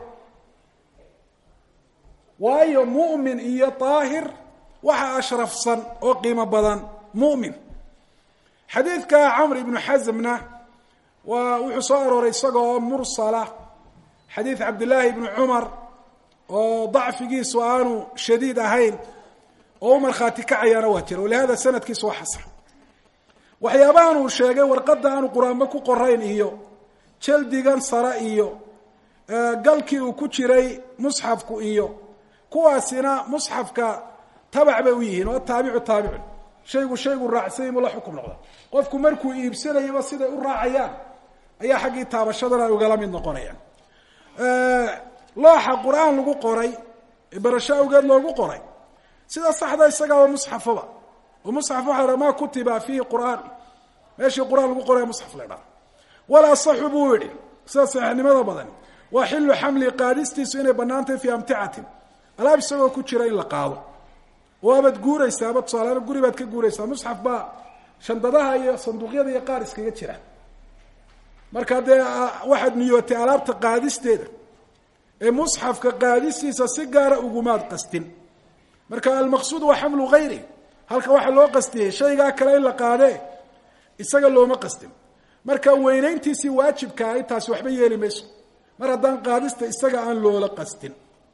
waayo mu'min iyo daahir waxa ashrafsan oo qiimo badan mu'min xadiidka camr ibnu xasmna waa wuxuu soo arooray isagoo mursala xadiid cabdillaahi ibni cumar oo dacfigiisu aanu shadiid ahayn oo u markhaati kacayaana waa jira walihada sanadkiisu waa xasan waxyaabahan uu sheegay warqadda aanu qur-aanba ku qorayn iyo jaldigan sare iyo galkii uu ku jiray musxafku iyo kuwaasina musxafka tabac bay u yihiin oo taabicu taabicun shaygu shaygu raacsanyay mu la xukum noqda qofku markuu iibsanayaba siday u raacayaan ayaa xaggii taabashadana ay ugala mid noqonayaan looxa qur-aan lagu qoray ee barasho awgeed loogu qoray sida saxda isagaa waa musxafaba oo musxaf waxa la ma kutiba fiihi qur'aan meeshii qur-aan lagu qoraya musxaf la dhaha walaa saxu buu yihi sida saxiixnimada badan waa xilu xamli qaadistiisu inay bannaan tahay fii amticatin alaab isagoo ku jira in la qaado waabaad guuraysaaba tusaaleana guri baad ka guuraysaa musxaf baa shandadaha iyo sanduuqyada iyo qaar iskaga jira marka dee waxaad niyootay alaabta qaadisteeda ee musxafka qaadistiisa si gaara ugumaad qastin marka almaqsuud waa xamlu hayri halka waxaa loo qastiyey shaygaa kale in la qaadee isaga looma qastin marka weynayntiisii waajibkaa intaasi waxba yeeli mayso mar haddaan qaadista isaga aan loola qastin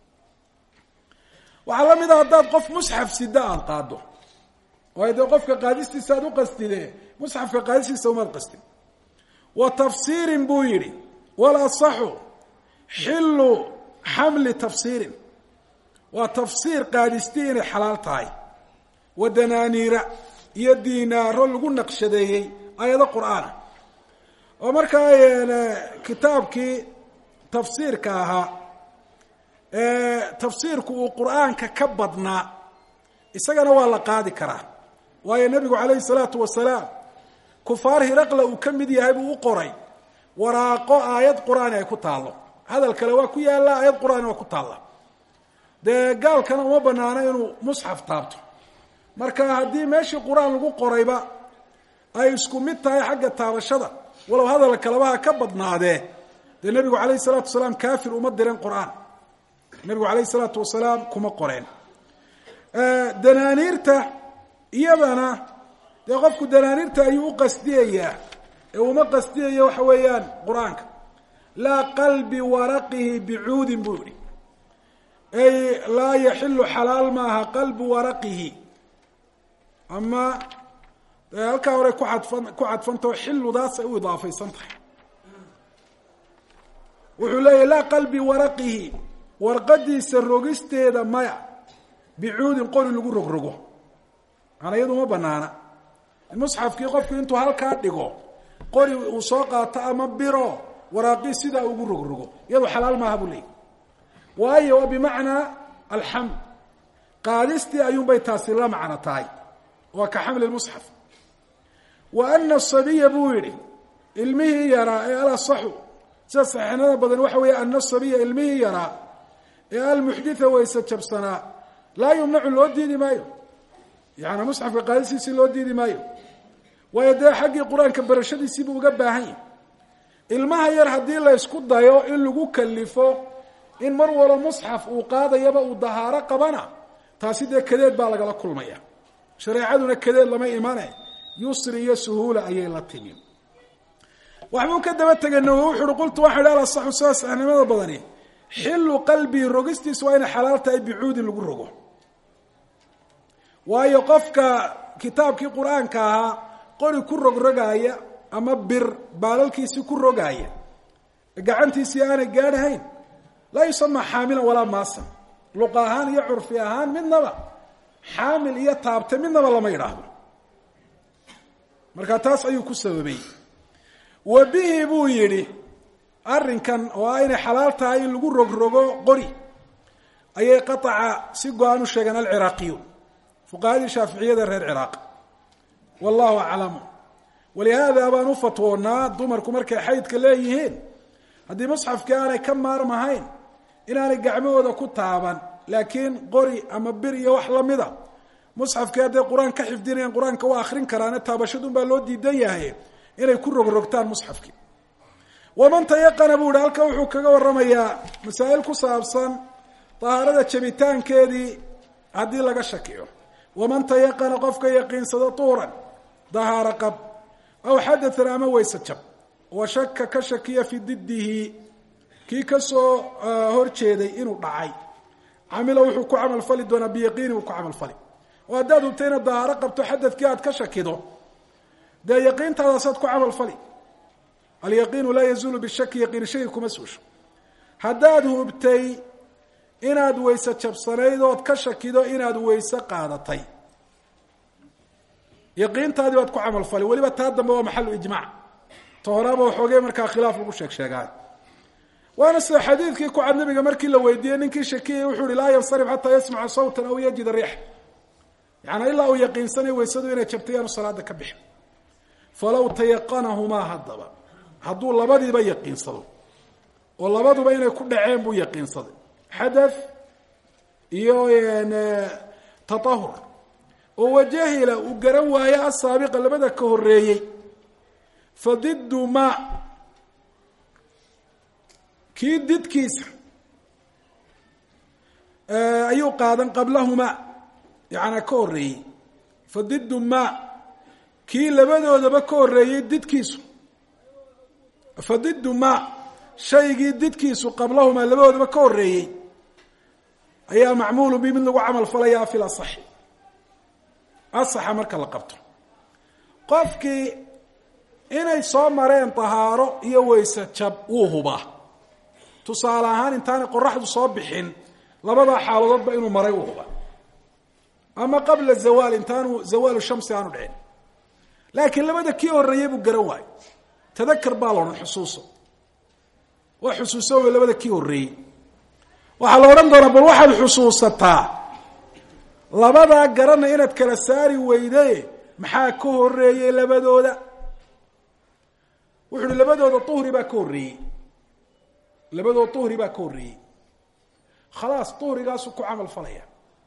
waxaa la mid a haddaad qof musxaf sida aada qaado waayo dee qofka qaadistiisa aad u qastide musxafka qaadistiisa umaad qastin wa tafsiirin buu yidhi walasaxu xillu xamli tafsiirin waa tafsiir qaadistii inay xalaal tahay wa danaaniira iyo diinaaro lagu naqshadeeyey ayado qur-aana oo markaa kitaabkii tafsiirka ahaa tafsiirku uu qur-aanka ka badnaa isagana waa la qaadi karaa waayo nebigu calayhi salaatu wasalaam kufaar hiraqla uu ka mid yahay buu u qoray waraaqo aayad qur-aani ay ku taallo hadal kale waa ku yaalla aayad qur-aani waa ku taalla dee gaalkana uma banaano inuu musxaf taabto marka haddii meeshii qur-aan lagu qorayba ay isku mid tahay xagga taabashada walow hadal kalebaha ka badnaadee dee nebigu calayhi salaatu wasalaam kaafir uma direen qur-aan nebigu calayhi salaatu wasalaam kuma qoreen danaaniirta iyadana dee qofku danaaniirta ayuu u qasdiyayaa ee uma qasdiyayo waxa weeyaan qur-aanka laa qalbi waraqihi bicuudin buu yihi ay laa yaxilu xalaal maaha qalbu waraqihi ama halkaa hore ku adfan ku cadfantao xiludaas ay u idaafaysan tahay wuxuu leeyahy laa qalbi waraqihi warqadiisa rogisteeda maya bicuudin qori lagu rogrogo maana iyadu ma banaana musxafkii qofku intuu halkaa dhigo qori uu soo qaato ama biro waraaqii sidaa ugu rogrogo iyadu xalaal maaha buu leeyahy waayo waa bimacnaa alxamd qaadistii ayuunbay taasi la macno tahay waa ka xamli musxaf wa ana sabiya buu yihi ilmihii yaraa ee alasaxu sida saxiixnada badan waxa weeye ana sabiya ilmihii yaraa ee almuxditha wayse jabsanaa laa yumnacu loo diidi maayo yaani musxafka qaadisiisii loo diidi maayo waayo dee xaggii qur-aanka barashadiisiibuu uga baahan yahy ilmaha yar haddii la ysku dayo in lagu kalifo in mar walo musxaf uu qaadayaba uu dahaaro qabana taasi dee kadeed baa lagala kulmaya shareecaduna kadeed lama imane yusri iyo suhuula ayay la timi waxbuu ka daba tegay nawowi wuxu uhi qultu waxaa idhi alasaxu sida saxnimada badani xilu qalbii rogistiisu waa inay xalaal tahay bicuudin lagu rogo waayo qofka kitaabkii qur-aanka ahaa qori ku rogrogaaya ama bir baalalkiisii ku rogaaya gacantiisii aanay gaadhahayn laa yusama xaamilan walaa maasan luqa ahaan iyo curfi ahaan midnaba xaamil iyo taabte midnaba lama yidhaahdo marka taas ayuu ku sababay wa bihi buu yidhi arrinkan oo ah inay xalaal tahay in lagu rogrogo qori ayay qataca si go-aan u sheegeen alciraaqiyuun fuqahadii shaaficiyada reer ciraaq wallahu aclamu walihaada baan u fatwoonaa dumarku markay xaydka leeyihiin haddii musxafkii aanay ka maarmahayn inaanay gacmahooda ku taaban laakiin qori ama bir iyo wax lamida musxafkii hadday qur-aan ka xifdinayaan qur-aanka waa akrin karaane taabashadun baa loo diidan yahay inay ku rogrogtaan musxafkii waman tayaqana buu yihi halka wuxuu kaga waramayaa masaa'il ku saabsan dahaarada jabitaankeedii haddii laga shakiyo waman tayaqana qofka yaqiinsado tuuran dahaaro qab aw xadatan ama weyse jab wa shaka ka shakiya fi didihi kii kasoo horjeeday inuu dhacay camila wuxuu ku camalfali doonaa biyaqiini uu ku camalfali oo haddaad hubta inaad dahaaro qabto xadadkii aad ka shakido dee yaqiintaadaasaad ku camalfali alyaqiinu laa yazuulu bishaki yaqiini shaki kuma suusho haddaad hubtay inaad weyse jabsanayd ood ka shakido inaad weyse qaadatay yaqiintaadii baad ku camalfali weliba taa dambe waa maxalu ijmac ta horaaba waxoogay markaa khilaaf lagu sheeg sheegaan waana sida xadiidkii ku cad nabiga markii la weydiiyey ninkii shakiyay wuxuu ihi laa yansarif xataa yasmaca sawtan aw yajida riix yaani ilaa uu yaqiinsanayo weysadu inay jabtay yaanu salaada ka bixin falaw tayaqanahumaa haddaba hadduu labadiiba yaqiinsado oo labaduba inay ku dhaceen buu yaqiinsaday xadath iyo taahur oo wajahila uu garan waayo asaabiqa labada ka horeeyey fa diddu ma kii didkiisa ayuu qaadan qablahuma yaana ka horeeyey fa diddu ma kii labadoodaba ka horeeyey didkiisu fa diddu ma shaygii didkiisu qablahumaa labadoodaba ka horeeyey ayaa macmuulu bi mid lagu camal falayaa fi lasaxi asaxa marka la qabto qofkii inay soo mareen tahaaro iyo weyse jab wuu hubaa tusaale ahaan intaanay qoraxdu soo bixin labadaa xaaladoodba inuu maray wuu hubaa ama qabla zawaal intaanu zawaalu shamsi aanu dhicin laakiin labada kii horeeyey buu garan waayo tadakar baa la odhan xusuuso waa xusuuso wey labada kii horeeyey waxaa la odhan doonaa bal waxaad xusuusataa labadaa garana inaad kala saari weyde maxaa ka horeeyey labadooda wuxu uhi labadooda uhri baa ka horreeyey labadooda uhri baa ka horreeyey khalaas uhrigaasuu ku camal falaya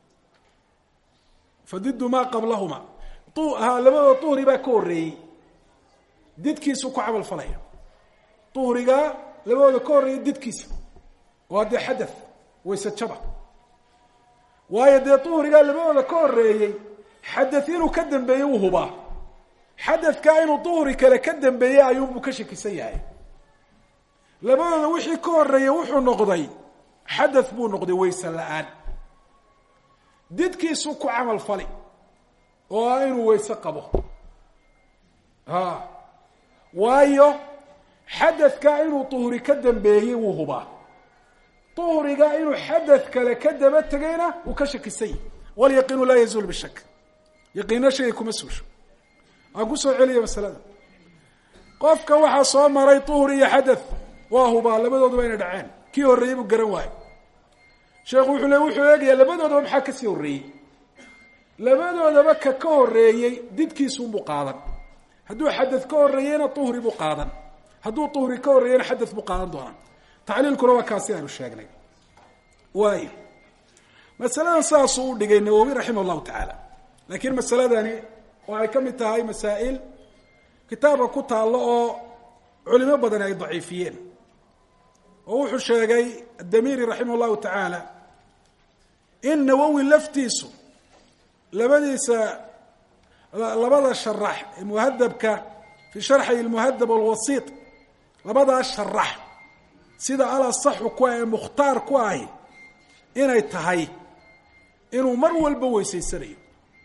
fadidu maa qablahuma ha labadooda uhri baa ka horreeyey didkiisuu ku camal falaya uhrigaa labadooda ka horreeyey didkiisa waa dee xadath wayse jaba waayo dee uhrigaa labadooda ka horeeyey xadath inuu ka dambeeyey wuu hubaa xadadkaa inuu duhri kale ka dambeeyey ayuunbuu ka shakisan yahay labadooda wixii ka horeeyey wuxuu noqday xadath buu noqday wayse la-aan didkiisuu ku camal fali oo ah inuu wayse qabo ha waayo xadadkaa inuu duhri ka dambeeyey wuu hubaa duhriga inuu xadath kale ka daba tegayna wuu ka shakisan yahy walyaqiinu laa yazuul bishak yaqiino shagay kuma suusho aan kusoo celiya masalada qofka waxaa soo maray duhri iyo xadath waa hubaa labadooduba inay dhaceen kii horreeyey buu garan waayo sheekhu wuxuu le wuxuu eegayaa labadoodaba maxaa kasii horreeyey labadoodaba ka ka horreeyey didkiisuunbuu qaadan hadduu xadath ka horreeyeyna duhri buu qaadan hadduu duhri ka horreeyeyna xadath buu qaadan doonaa tacliilkuna waa kaasi aanu sheegnay waayo masaladan saasuu u dhigay nawowi raximah llahu tacaala laakiin masaladani waxay ka mid tahay masaa'il kitaabka ku taallo oo culimo badani ay daciifiyeen oo wuxuu sheegay adamiiri raximah llahu tacaala in nawowi laftiisu labadiisa labada sharax ee muhadabka fi sharxi lmuhadab alwasiit labadaa sharax sida alasaxu ku ah ee mukhtaar ku ahi inay tahay inuu mar walba weysaysanayo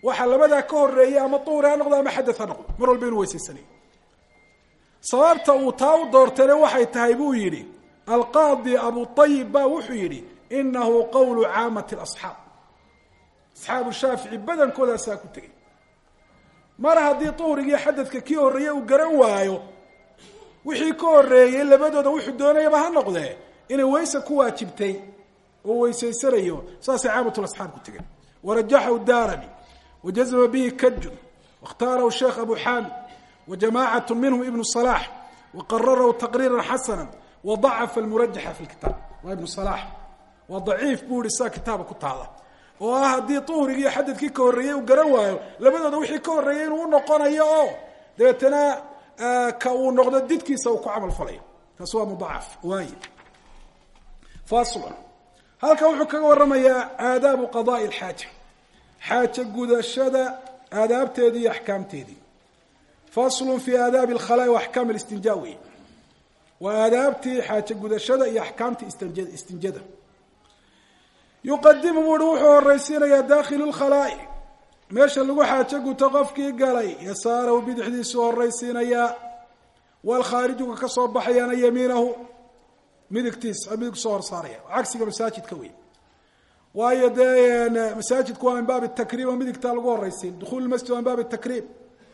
waxa labadaa ka horeeyay ama duhri ha noqdo ama xadad ha noqdo mar walba inuu weysaysanayo sababta uu taa u doortayna waxay tahay buu yidhi alqaadi abu ayib ba wuxuu yidhi inahu qowlu caamati asxaab asxaabu shaafici badankoodasaa ku tegay mar haddii duhrigii xadadka kii horreeye uu garan waayo wixii ka horeeyey labadooda wuxuu doonayaba ha noqdee inay weyse ku waajibtay oo weysaysanayo saasay caamatulasxaab ku tegeen warajaxahu daarami wajazma bihi kajun waاkhtaarahu sheekh abu xaamid wajamacat minhum ibnu صalax waqararahu taqriira xasana wadacafa almurajaxa fi lkitaab waa ibnu salax waa daciif buu yihi sidaa kitaaba ku taala oo ah haddii duhrigii xadadkii ka horreeyey uu garan waayo labadooda wixii ka horreeyey inuu unoqonayo oo dabeetana ka uu noqdo didkiisa uu ku camal falayo taasi waa mudacaf waay faslun halkan wuxuu kaga waramayaa aadaabu qadaai alxaaja xaaja gudashada aadaabteedii iyo axkaamteedii faslun fi aadaabi alkhalaa'i wa axkaam alistinjaa wey waa aadaabtii xaaja gudashada iyo axkaamtii istinja istinjada yuqadimu buu uhi wuxuu horaysiinayaa dakhilu lkhalaa'i meesha lagu xaajo guto qofkii galay yasaarahu bidixdiisuu horaysiinayaa waalkhaarijuka ka soo baxayaana yamiinahu midigtiis midig soo horsaaraya cagsiga masaajidka wey waayo dee masaajidku waa min baabi takriim oo midigtaa lagu horaysiin dukhulu masjid waa min baabi takriim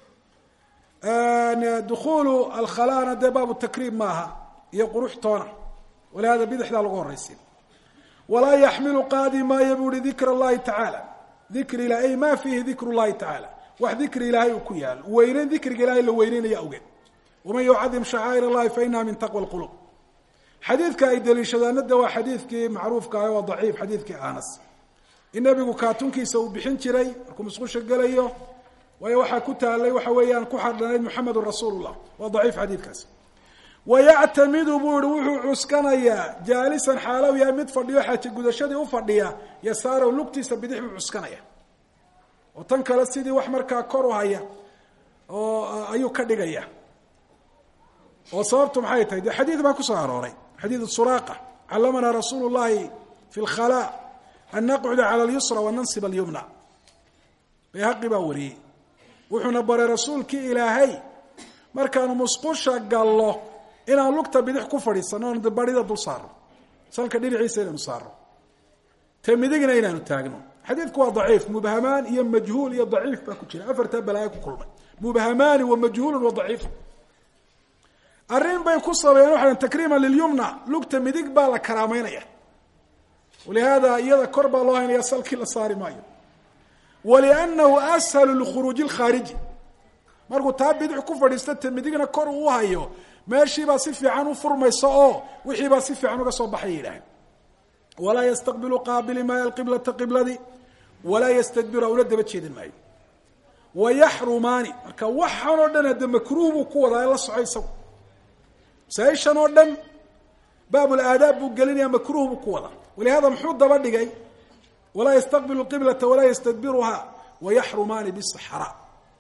dukhulu alkhalaana dee baabu takriim maaha iyo quruxtoona walihada bidixdaa lagu horaysiin walaa yaxmilu qaadi maayo buu uhi dikr allahi tacaala dikri ilah ay ma fiihi dikru llahi tacaala wax dikri ilaahay uu ku yaalo weyneyn dikriga ilahay la weyneynaya awgeed waman yucadim shacaa'ir allahi fa inaha min taqwa lqulub xadiidka ay daliishadaana de waa xadiidkii macruufka ah waa daciif xadiidkii anas in nabigu kaatunkiisa uu bixin jiray markuu musqusha gelayo waayo waxaa ku taalay waxa weeyaan ku xardhanayd muxamedun rasuul llah waa daciif xadiidkaas wayactamidu buu yihi wuxuu cuskanayaa jaalisan xaalow yahay mid fadhiyo xaaja gudashadii u fadhiya yasaarow lugtiisa bidix buu cuskanaya oo tan kale sidii wax markaa kor u haya oo ayuu ka dhigaya oo sababtu maxay tahay dee xadiid baa kusoo arooray xadiid suraaqa callamanaa rasuulu llahi fi lkhalaa an naqcuda cala alyusra wa nansib alyumna bayhaqi baa wariyey wuxuuna baray rasuulkii ilaahay markaanu musqusha gallo inaan lugta bidix ku fadhiisano oon barida dul saarno salka dhinaciisa inaanu saarno te midigna inaanu taagno xadiidku waa daciif mubhamaan iyo majhuul iyo daciif baa ku jira afartaa balaayo ku kulmay mubhamaani wa majhuulun wa daciif arrin bay ku sabeeyeen waxaa takriiman lilyumna lugta midig baa la karaameynaya walihaada iyada kor baa loo haynaya salkii la saari maayo waliannahu ashalu likhuruuji lkhaariji markuu taa bidix ku fadhiista ta midigna kor uu hayo meeshiibaa si fiican u furmaysa oo wixiibaa si fiican uga soo baxaya yidhaaheen walaa yastaqbilu qaabili maayo alqiblata qibladii walaa yastadbiru una daba jeedin maayo wayaxrumaani marka waxaan oo dhan hadde makruuh buu ku wadaa la soco isagu masaaishan oo dhan baabulaadaab buu gelinaya makruuh buu ku wadaa walihada muxuu daba dhigay walaa yastaqbilu qiblata walaa yastadbiruha wayaxrumaani bisaxraa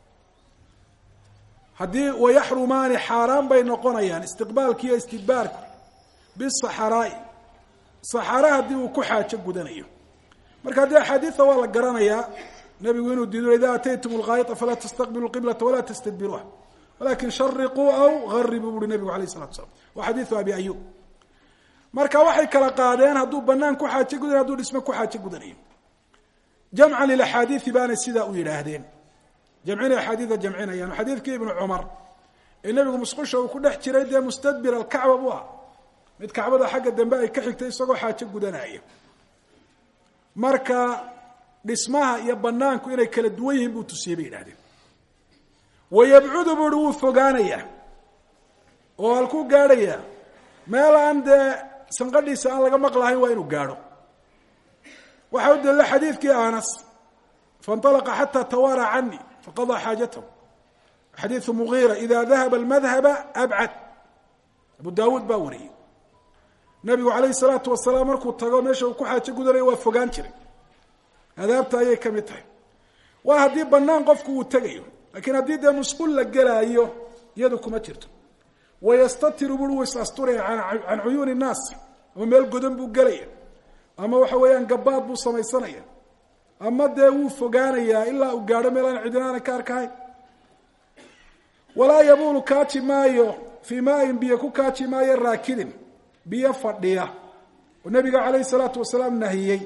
haddii wayaxrumaani xaaraan bay noqonayaan istiqbaalki iyo istidbaarku bisaxaraai saxara haddii uu ku xaajo gudanayo marka haddii axaadiida waa la garanayaa nabigu inuu diido ida ataytum lgaayita falaa tastaqbilu qiblata walaa tastadbiruha walakin shariquu aw garibuu buuri nabigu alayh salatu slam waa xadiidu abi ayub marka waxay kala qaadeen hadduu banaan ku xaajo gudanayo haduu dhisme ku xaajo gudanayo jamcan lilaxaadiidi baanay sidaa u yidhaahdeen jamcinay axaadiida jamcinayaan xadiidkii ibnu cumar ee nebigu musqusha uu ku dhex jiray dee mustadbir alkacba buu ah mid kacbada xagga dambe ay ka xigtay isagoo xaajo gudanaya marka dhismaha iyo banaanku inay kala duwan yihiin buu tusiyey bay yidhahdeen wayabcudu buu uhi wuu fogaanayaa oo halkuu gaadhayaa meel aan dee sanqadhiisa aan laga maqlahayn waa inuu gaadho waxaa u dalila xadiidkii anas faاnطalqa xatى twaarى cani faqaضىa xaajatahu xadiiثu mugiira ida dahaba اlmadhaba abcad abu dawuud baa wariyey nabigu alayh الsalaatu wasalaam markuu tago meesha uu ku xaajo gudanayo waa fogaan jiray adaabta ayay ka mid tahay waa haddii banaan qofku uu tegayo lakiin haddii dee musqul la gelaayo iyadu kuma jirto wayastatiru bui wuu is asturaya can cuyuuni الnaas ama meel godan buu gelaya ama waxa weeyaan gabaad buu samaysanaya ama dee wuu fogaanayaa ilaa uu gaadho meel aan cidina aanan ka arkahayn walaa yabuulu kaaji maayo fii maain biyo ku kaaji maayo raakidin biyo fadhiya oo nabiga calayhi salaatu wasalaam nahiyey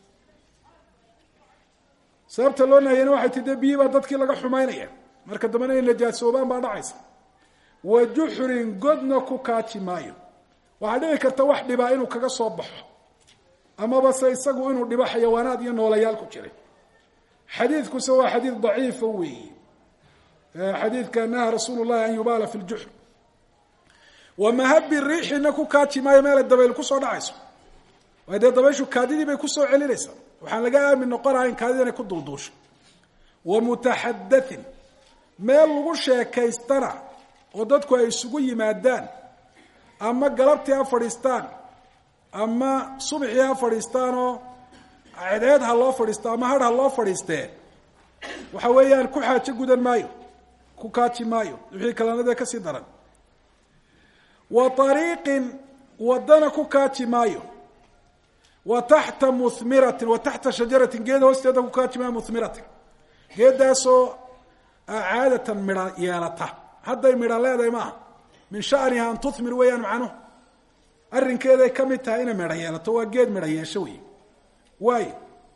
sababta loo nahiyeyna waxay ti dee biyi baa dadkii laga xumaynaya marka dambena inay najaasoobaan baa dhacaysa wa juxrin godna ku kaaji maayo waxaa dhici karta wax dhibaa inuu kaga soo baxo amaba se isagu inuu dhibo xayawaanaad iyo noolayaal ku jiray xadiidkuse waa xadiid daciifa weeyi xadiidka naha rasuulu llahi an yubaala fi ljuxr wa mahabi riixina ku kaaji maayo meelay dabayl kusoo dhacayso waay dee dabayshu kaadidii bay kusoo celinaysaa waxaan laga aamin noqonahayn kaadida inay ku dulduusho wa mutaxadatin meel lagu sheekaystana oo dadku ay isugu yimaadaan ama galabtii ha fadhiistaan ama subxii ha fadhiistaanoo cedeed ha loo fadhiisto ama hadh ha loo fadhiistee waxa weeyaan ku xaajo gudan maayo ku kaaji maayo wixii kalanadee kasii daran wa ariiqin wadana ku kaaji maayo wa taxta muhmiratin wa taxta shajaratin geed hoosteeda ku kaaji maayo muhmiratin geedaasoo caadatan midha yeelata hadday midha leedahay maaha min shaniha an tuhmir weeyaan macnuhu arrinkeeday ka mid tahay inay midha yeelato waa geed midha yeesho wey waayo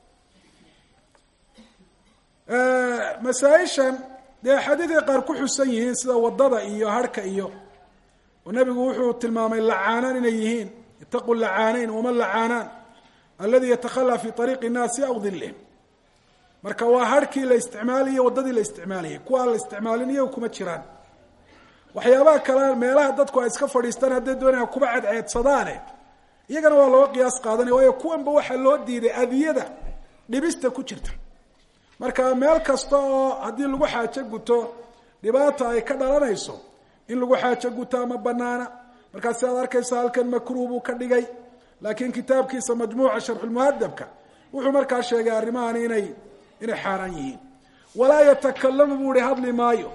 masaa-ishan dee xadiidka qaar ku xusan yihiin sida wadada iyo harhka iyo oo nabigu wuxuu tilmaamay lacaanaan inay yihiin itaquu lacaanayn wama lacaanaan aladi yatakhalaa fi ariiqi nnaasi aw dilihim marka waa harhkii la isticmaalayo waddadii la isticmaalayay kuwaa la isticmaalin iyagu kuma jiraan waxyaabaha kale meelaha dadku ay iska fadhiistaan hadday doonayaan kuba cadceedsadaane iyagana waa looga qiyaas qaadanaya waayo kuwanba waxaa loo diiday adiyada dhibista ku jirta marka meel kasta oo haddii lagu xaajo guto dhibaata ay ka dhalanayso in lagu xaajo guto ama banaana markaa si aad arkaysa halkan makruh buu ka dhigay laakiin kitaabkiisa majmuuca sharxulmuhadabka wuxuu markaa sheegay arrimahan inay inay xaaraan yihiin walaa yatakalamu buu ihi hadli maayo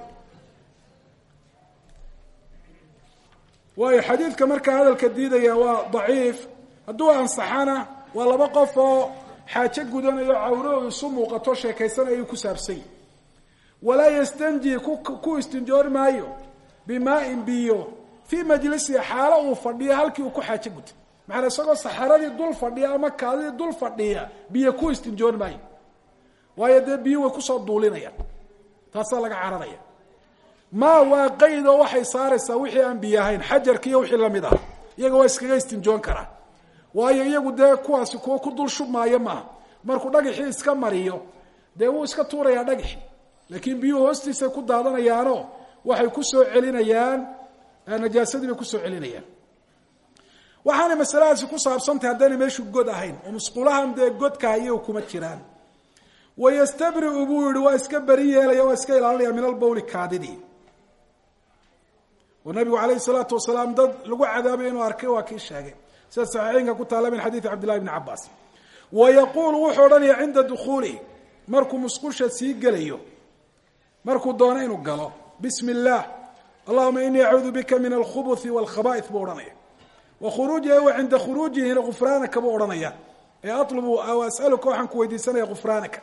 waayo xadiidka markaa hadalka diidaya waa daciif hadduu ansaxana waa laba qof oo xaajo gudanayo cawro isu muuqato sheekaysanayuu ku saabsany walaa yastanji ku istinjoor maayo bimaain biyo fii majlisihi xaalo uu fadhiyo halkii uu ku xaajo guta macanaa isagoo saxaradii dul fadhiya ama kaadidii dul fadhiya biyo ku istinjoor maayo waayo dee biyo way kusoo duulinayaan taasaa laga cararaya maa waa qaydoo waxay saaraysaa wixii aan biyo ahayn xajarki iyo wixii lamid ah iyaga waa iskaga istinjoon karaa waayo iyagu dee kuwaasi kuwo ku dul shubmaayo maaha markuu dhagaxii iska mariyo dee wuu iska tuurayaa dhagaxi laakiin biyuhu hoostiisay ku daadanayaanoo waxay kusoo celinayaan najaasadii bay kusoo celinayaan waxaanay masaladaasi ku saabsantahay haddaynay meeshu god ahayn oo musqulahan dee godka iyagu kuma jiraan wayastabriu buu yihi waa iska beri yeelaya waa iska ilaalinaya min albawli kaadidii oo nabigu alayhi salaatu wasalaam dad lagu cadaabay inuu arkay waa kii sheegay sida saxiixeynka ku taala min xadiidi cabdillahi bni cabaas wa yaquulu wuxuu odhanaya cinda dukuulihi markuu musqusha sii gelayo markuu doono inuu galo bismi اllah allahuma inii acuudu bika min alkhubuthi wاlkhaba'ith buu odhanaya wa khuruujihi wa cinda khuruujihina gufraanaka buu odhanaya ee alubu aw as'aluka waxaan ku weydiisanaya gufraanaka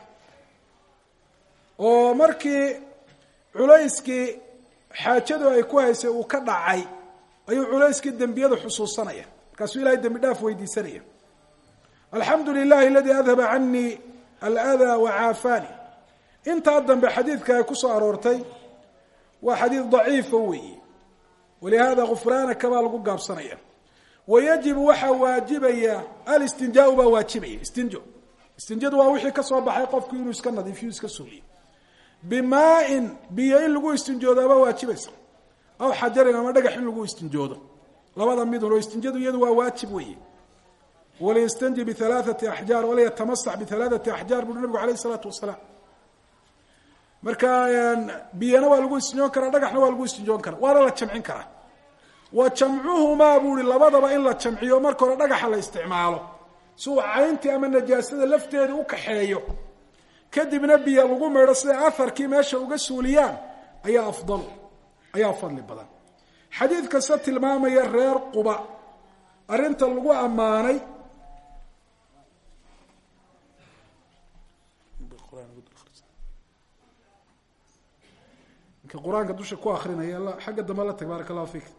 oo markii culayskii xaajadu ay ku haysay uu ka dhacay ayuu culayskii dembiyada xusuusanaya markaasuu ilahay dembi dhaaf weydiisanaya alxamdu lilahi aladi adhaba canii aladaa wacaafaani intaa dambe xadiidka ay kusoo aroortay waa xadiid daciifa weeye walihada gufraanaka baa lagu gaabsanaya wayajibu waxaa waajibaya alistinjaau baa waajibaya istinjo istinjadu waa wixii kasoo baxay qofku inuu iska nadiifiyo iska suuliyo bimaain biyo in lagu istinjoodaabaa waajibaysa aw xajarin ama dhagax in lagu istinjoodo labada midun oo istinjadu iyadu waa waajib weeye waliyastanji bialaaati axjaar waliyatamasax bialaaati axjaar bui nabigu alayh isalaatu wasalaam marka biyana waa lagu istinjoon karaa dhagaxna waa lagu istinjoon karaa waana la jamcin karaa wa jamcuhumaa buu ihi labadaba in la jamciyo marka hore dhagaxa la isticmaalo si uu cayntii ama najaasada lafteeda u kaxeeyo kadibna biyo lagu maydho siday aharkii meesha uga suuliyaan ayaa afdal ayaa fadli badan xadiid kasta tilmaamaya reer quba arrinta lagu ammaanay ninka qur-aanka dusha ku akrinaya xagga dambe la tag baaraka allahu fik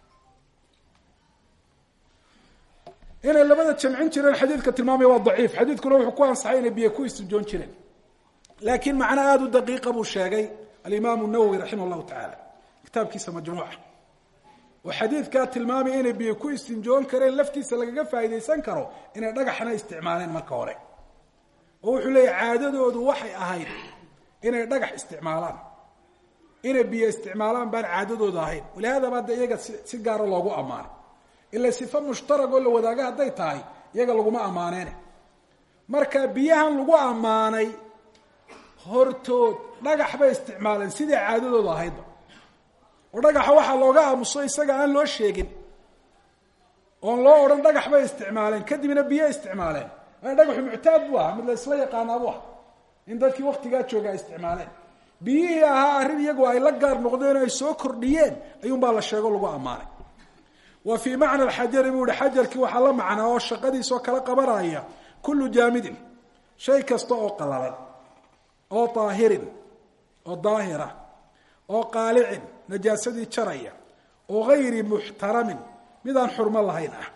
inay labada jamcin jireen xadiidka tilmaamaya waa daciif xadiidkuna wuxuu ku ansaxay inay biyo ku istinjoon jireen laakiin macno aada u daqiiqa buu sheegay alimaamu nawowi raximah llahu tacaala kitaabkiisa majmuuca oo xadiidkaa tilmaamaya inay biyo ku istinjoon kareen laftiisa lagaga faa'iidaysan karo inay dhagaxna isticmaaleen marka hore oo wuxuu leeyahy caadadoodu waxay ahayd inay dhagax isticmaalaan inay biyo isticmaalaan baan caadadooda ahayn walihaada baa de iyaga si gaara loogu ammaanay ila sifa mushtarag oo la wadaaga hadday tahay iyaga laguma ammaaneene marka biyahan lagu ammaanay hortood dhagax bay isticmaaleen sidai caadadooda ahaydba oo dhagaxa waxaa looga aamuso isaga aan loo sheegin oon loo odhan dhagax bay isticmaaleen kadibna biyo isticmaaleen dhagaxu muctaad bu aha mid la isla yaqaanaa bu aha in dadkii waktigaa jooga ay isticmaaleen biyihii ahaa arrin iyagu ay la gaar noqdeen o ay soo kordhiyeen ayuunbaa la sheego lagu ammaanay wa fii macna alxajari buu ihi xajarkii waxaa la macnaa oo shaqadiisoo kala qabanaya kullu jaamidin shay kasta oo qalalan oo daahirin oo daahira oo qaalicin najaasadii jaraya oo gayri muxtaramin midaan xurmo lahayn ah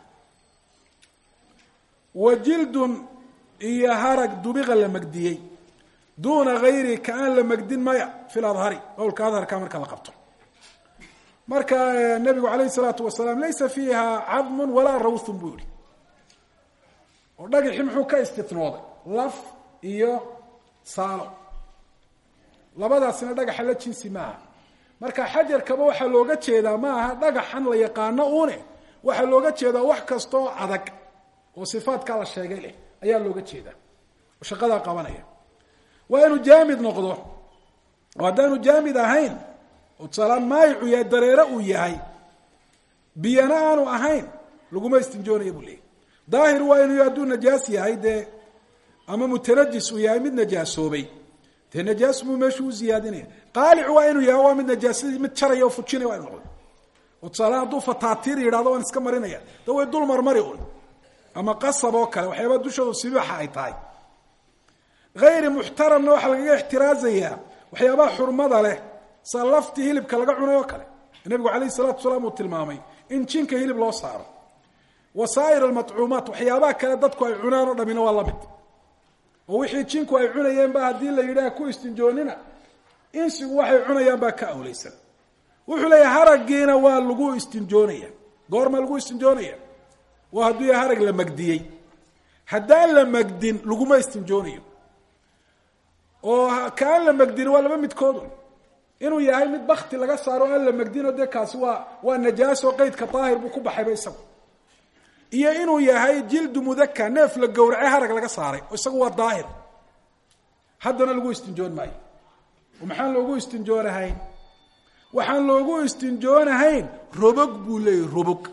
wa jildun iyo harag dubiqa la magdiyey duuna gayri ka aan la magdin maya fi ladhari qowlka adharka marka la qabto marka nabigu alayh salaatu wasalaam laysa fiiha cadmun walaa rawthun buu yihi oo dhagaxi muxuu ka istinooday laf iyo saalo labadaasina dhagaxa la jinsi maaha marka xajarkaba waxaa looga jeedaa ma aha dhagaxan la yaqaano une waxaa looga jeedaa wax kastaoo adag oo sifaadkaa la sheegay leh ayaa looga jeedaa oo shaqadaa qabanaya waa inuu jaamid noqdo oo haddaanu jaamid ahayn oo tusaalaan maayicu yahay dareere uu yahay biyana aanu ahayn laguma istinjoonaya buu leeyay daahir waa inuu hadduu najaas yahay dee ama mutanajis uu yahay mid najaasoobay dee najaas buu meeshu u ziyaadinaya qaalic waa inuu yahay waa mid najaasadii mid jaraya oo fujinaya waa inu noqdo oo tusaale hadduu fataatiir yidhahdo waan iska marinaya da way dul marmari un ama qasab oo kale waxyaaba dushoodu sibiixa ay tahay hayri muxtaramna waxaa lagaga ixtiraazayaa waxyaabaha xurmada leh sa laftii hilibka laga cunay oo kale nabigu alayh salatu salaam uu tilmaamay in jinka hilib loo saaro wasaa'ir almacuumaat waxyaabaha kale dadku ay cunaan oo dhamina waa lamid oo wixii jinku ay cunayeen ba haddii la yidhaah ku istinjoonina insigu waxay cunayaan baa ka awleysan wuxuu leeyahay haraggiina waa lagu istinjoonaya goorma lagu istinjoonaya waa hadduu yahay harag la magdiyey haddaan la magdin laguma istinjoonayo oo kaan la magdin waa laba midkoodun inuu yahay mid bakti laga saaro aan la magdino dee kaasi waa waa najaaso qeydka daahir buu ku baxayba isagu iyo inuu yahay jildu mudaka neef la gowracay harag laga saaray oo isagu waa daahir haddana lagu istinjoon maayo oo maxaan loogu istinjoonahayn waxaan loogu istinjoonahayn robog buu leeyahy robog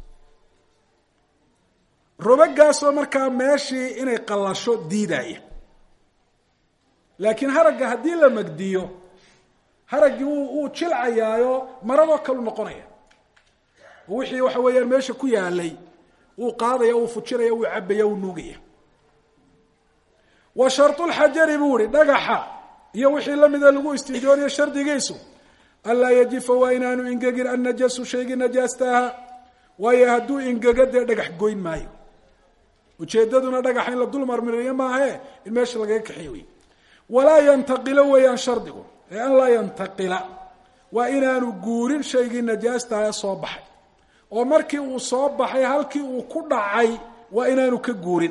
robagaasoo markaa meeshii inay qallasho diidaya laakiin haragga haddii la magdiyo haraggii wuu jilcayaayo maradoo kalu noqonaya oo wixii waxa weeyaan meesha ku yaalay wuu qaadaya wuu fujinaya wuu cabaya wuu nuugaya wa sharulxajari buu ihi dhagaxa iyo wixii lamida lagu istinjoonayo shardigiisu anlaa yajifa waa inaanu ingegin annajasu shaygii najaastaha waayo hadduu ingego dee dhagax goyn maayo ujeedaduna dhagaxa in la dul marmiriyo maahae in meesha lagaga kaxiy wey walaa yantaqilo weeyaan shardigu ee an laa yantaqila waa inaanu guurin shaygii najaastaha soo baxay oo markii uu soo baxay halkii uu ku dhacay waa inaanu ka guurin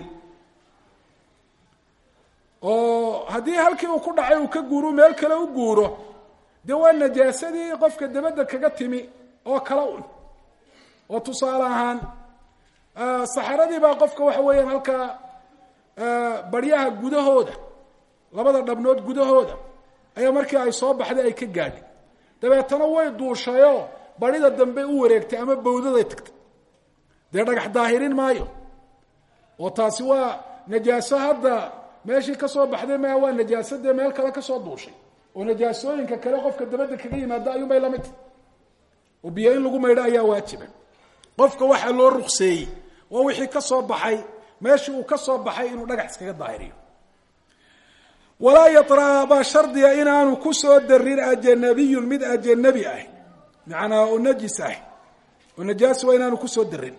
oo haddii halkii uu ku dhacay uu ka guuro meel kale u guuro dee waa najaasadii qofka dabadda kaga timi oo kala un oo tusaale ahaan saxaradii baa qofka waxa weeyaan halkaa baryaha gudahooda labada dhabnood gudahooda ayaa markii ay soo baxday ay ka gaadhay dabeetana way duushayoo barida dambe u wareegtay ama bawdaday tagtay dee dhagax daahirin maayo oo taasi waa najaaso hadda meeshii kasoo baxday maya waa najaaso dee meel kale kasoo duushay oo najaasooyinka kale qofka dabadda kaga yimaada ayuunbay lamid tahy oo biyo in lagu maydho ayaa waajiba qofka waxaa loo rukseeyey waa wixii ka soo baxay meeshii uu ka soo baxay inuu dhagax iskaga daahiriyo walaa yatra baa shardiga inaanu ku soo darin ajanabiyun mid ajanabi ah macnaa oo najis ah oo najaasi waa inaanu kusoo darin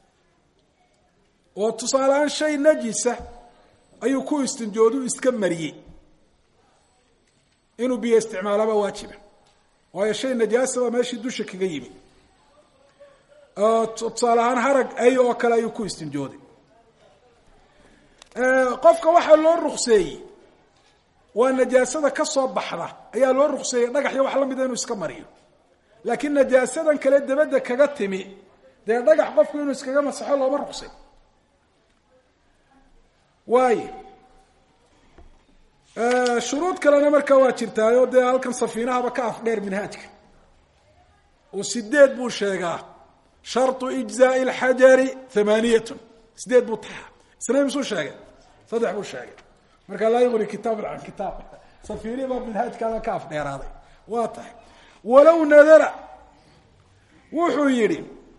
oo tusaaleaan shay najisa ayuu ku istinjoodu iska mariyey inuu biyo isticmaalaba waajiba waayo shay najaasa baa meeshii dusha kaga yimi tusaale ahaan harag ay oo kale ayuu ku istinjooday qofka waxaa loo rukseeyey waa najaasada ka soo baxda ayaa loo rukseeyey dhagax iyo wax la mida inuu iska mariyo laakiin najaasadan kale dabadda kaga timi dee dhagax qofku inuu iskaga masaxo looma ruksay waayo shuruud kalena markaa waa jirtaayo dee halkan safiinahaba ka afdheer minhaajka oo sideed buu sheegaa sharطu ijzaai اlxajari hamaaniyatun sideed buu taxaa isna misuu sheegay saddex buu sheegay marka laa yuqni kitaabun can kitaab safiini baa minhaajkaada ka afdheeraaday waa tahay walow nadara wuxuu yidhi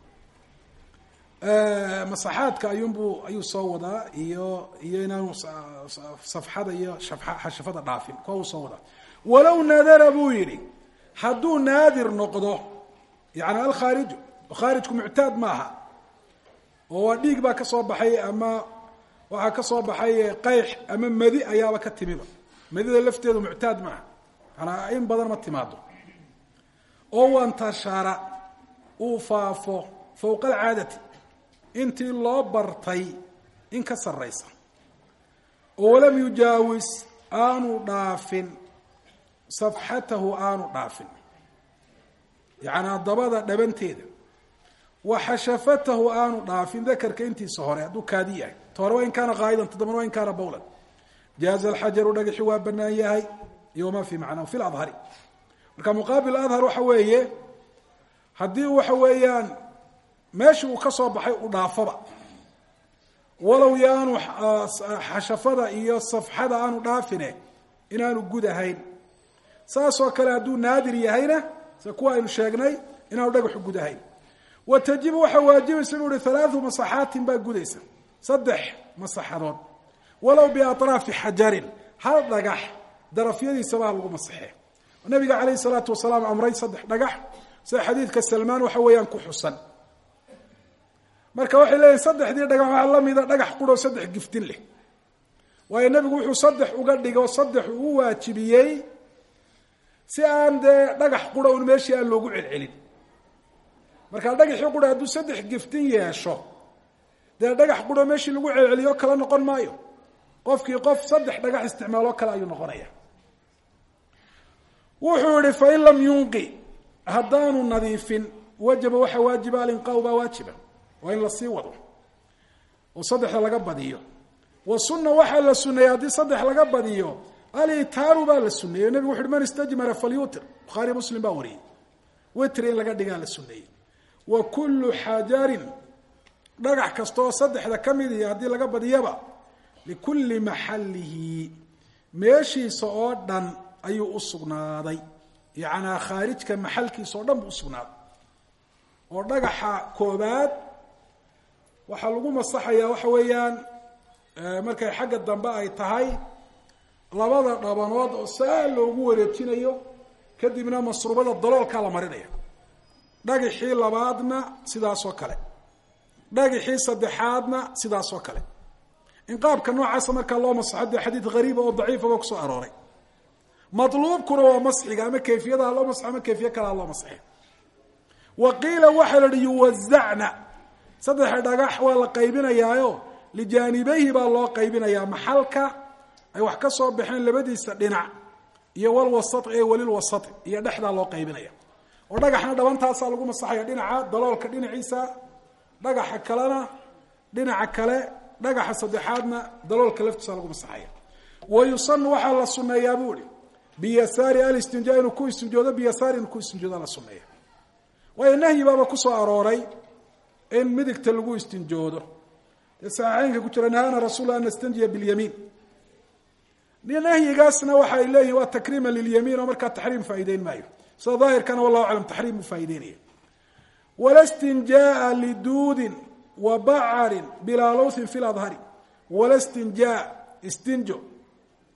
masaxaadka ayuunbuu ayuu soo wadaa iyo iyo inaanu safxada iyo xashafada dhaafin kuwa uu soo wadaa walow nadara buu yidhi hadduu naadir noqdo yani alkhaariju khaarijku muctaad maaha oo waa dhiig baa ka soo baxay ama waxaa ka soo baxay qayx ama madi ayaaba ka timiba madida lafteedu muctaad maaha manaa in badan ma timaado oo wantashara uu faafo fowqa alcaadati intii loo bartay in ka sarraysa oo walam yujaawis aanu dhaafin safxatahu aanu dhaafin yacnaa dabada dhabanteeda wa xashafatahu aanu dhaafin dakarka intiisa hore hadduu kaadi yahay ta hore waa in kaana qaa'idan todobana waa in kaana bowlan jaaza alxajaru dhagaxi waa banaan yahay iyo wamaa fi macnaa fi ladhari marka muqaabil adhar waxa weeye haddii waxa weeyaan meeshii uu ka soo baxay u dhaafaba walow yaanu xashafada iyo safxada aanu dhaafine inaanu gud ahayn saasoo kale hadduu naadir yahayna sida kuwa aynu sheegnay inaanu dhagaxu gud ahayn wa tajibu waxaa waajibaysa inuu ihi halaathu masaxaatin baa gudaysa saddex masaxadood walow biatraafi xajarin hal dhagax darafyadiisaba ha lagu masaxee nabiga calayhi salaatu wasalaam amray saddex dhagax sida xadiidka salmaan waxa weeyaan ku xusan marka waxay leeyihin saddexdii dhagax waxaa la mida dhagax quroo saddex giftin leh waayo nebigu wuxuu saddex uga dhigo saddex uu waajibiyey si aan dee dhagax qura un meeshii aan loogu celcelin markaa dhagaxii qura hadduu saddex giftin yeesho dee dhagax quro meeshii lagu celceliyo kala noqon maayo qofkii qof saddex dhagax isticmaaloo kale ayuu noqonaya wuxuu yihi fain lam yunqi haddaanu nadiifin wajaba waxa waajiba alinqaau baa waajiba waa in lasii wado oo saddexda laga badiyo wa sunna waxaa la suneeyey haddii saddex laga badiyo alitaaru baa la suneeyey nebigu wuxu uhi man istajmara falyutir bukhaari muslim baa wariyey witri in laga dhigaa la suneeyey wa kullu xajarin dhagax kastaoo saddexda ka mid iyo haddii laga badiyaba likulli maxallihi meeshiisa oo dhan ayuu u sugnaaday yacnaa khaarijka maxalkiisa oo dhan buu usugnaaday oo dhagaxa koobaad waxaa lagu masaxayaa waxa weeyaan markay xagga dambe ay tahay labada dhabanood oo saa loogu wareejinayo kadibna masruubada daloolkaa la marinaya dhagaxii labaadna sidaasoo kale dhagaxii saddexaadna sidaasoo kale in qaabka noocaasa markaa loo masaxo dee xadiid hariiba oo daciifaba kusoo arooray maluubkuna waa masxiga ama kayfiyada ha loo masaxo ama kayfiye kale ha loo masaxe wa qiila waxaa la ihi yuwazacna saddexa dhagax waa la qaybinayaayo lijaanibayhi baa loo qaybinayaa maxalka ay wax ka soo baxeen labadiisa dhinac iyo walwasat ee walilwasat iyo dhexdaa loo qaybinaya oo dhagaxna dhabantaasaa lagu masaxaya dhinaca daloolka dhinaciisa dhagaxa kalena dhinaca kale dhagaxa saddexaadna daloolka laftiisa lagu masaxaya wa yusanu waxaa la suneeyaa buu ihi biyasaari alistinjaa inuu ku istinjoodo biyasaari inuu ku istinjooda la suneeya waayo nahyi baaba kusoo arooray in midigta lagu istinjoodo dee saxiixeynka ku jira nahaana rasuul an nastanjiya bilyamiin nahyigaasna waxay leeyihin waa takriima lilyamiin oo markaa taxriim faa'ideyn maayo sida daahirkana wallahu aclam taxriim buu faa'ideynaya wala stinjaaa liduudin wa bacarin bilaa lowthin fi ladhari wala stinjaa istinjo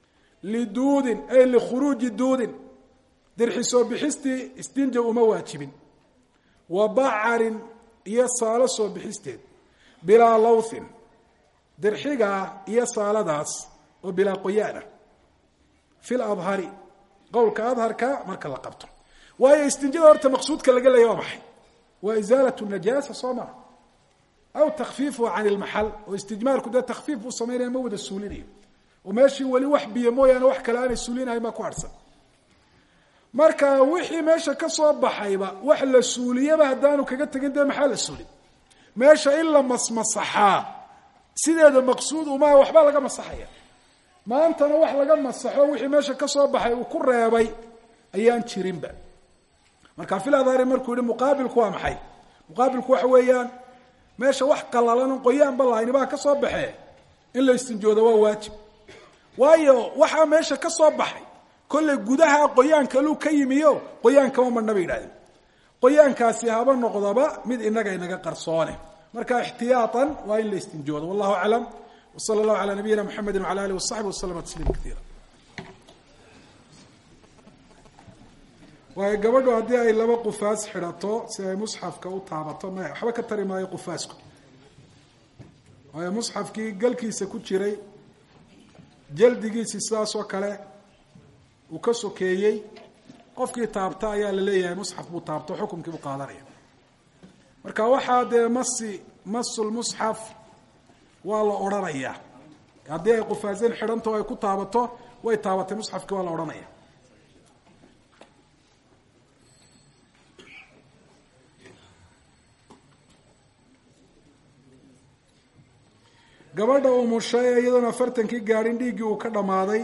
liduudin ay likhuruuji duudin dirxi soo bixistii istinja uma waajibin wa bacarin iyo saalo soo bixisteed bilaa lawthin dirxigaa iyo saaladaas oo bilaa qoyaana fil adhari qowlka adharka marka la qabto waayo istinjada horta maqsuudka laga leeya waa maxay waa isaalat najaasa soo maa aw takfiifuha can ilmaxal oo istijmaarku dee takfiif buu samaynaya ma wada suulinayo oo meeshii weli wax biyo mooyaane wax kale aanay suulinahayn baa ku harhsan marka wixii meesha ka soo baxayba wax la suuliyaba haddaanu kaga tegin dee maxaa la suulin meesha in la masmasaxaa sideeda maqsuud umaa waxbaa laga masaxaya maantana wax laga masaxo wixii meesha ka soo baxay uu ku reebay ayaan jirinba marka filadari markuu yihi muqaabilku waa maxay muqaabilku waxa weeyaan meesha wax qalalan qoyaanba lahayni baa ka soo baxee in la istinjooda waa waajib waayo waxaa meesha ka soo baxay kollay gudaha qoyaanka luu ka yimiyo qoyaankama madhna bay yidhahdeen qoyaankaasi haba noqdaba mid inaga inaga qarsoone marka ixtiyaaan waa in la istinjoodo wallahu aclam w sala allahu ala nabiyina mxamedi wala alih wasaxbi waslama tasliima kaiira waayo gabadhu haddii ay laba qufaas xidhato si ay musxafka u taabato maya waxba ka tari maayo qufaasku waayo musxafkii galkiisa ku jiray jaldigiisii sidaas oo kale uu ka sokeeyey qofkii taabta ayaa la leeyahay musxaf buu taabto xukumkii buu qaadanaya marka waxaa dee masi masulmusxaf waa la odhanayaa haddii ay qufaaseen xidhanto ay ku taabato way taabatay musxafkii waa la odhanaya gabadha umushay ee iyadoona afartankii gaadhin dhiiggii uu ka dhammaaday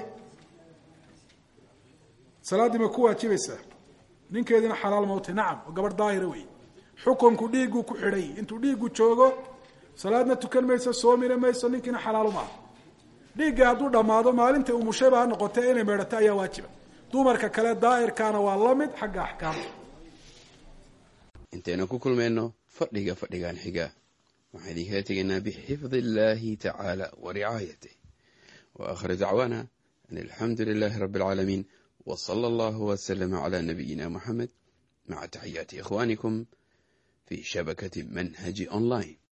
salaaddii ma ku waajibaysaa ninkeediina xalaal mawtay nacam oo gabadh daahira wey xukunku dhiigguu ku xidhay intuu dhiiggu joogo salaadna tukan mayso soomina mayso ninkiina xalaalu maaha dhiigga hadduu dhammaado maalintai umushayba ha noqotee inay meedhato ayaa waajiba dumarka kale daahirkaana waa la mid xagga axkaamta intaynu ku kulmayno fadhiga fadhigan xiga waxaan idinkala tegaynaa bixifdi illaahi tacaala wa ricaayatih wa aakhiru dacwaana an alxamdu lilaahi rabbi alcaalamiin wa sala allahu waslama calaa nabiyina muxamed maca taxiyaati ikhwaanikum fi shabakati manhaji online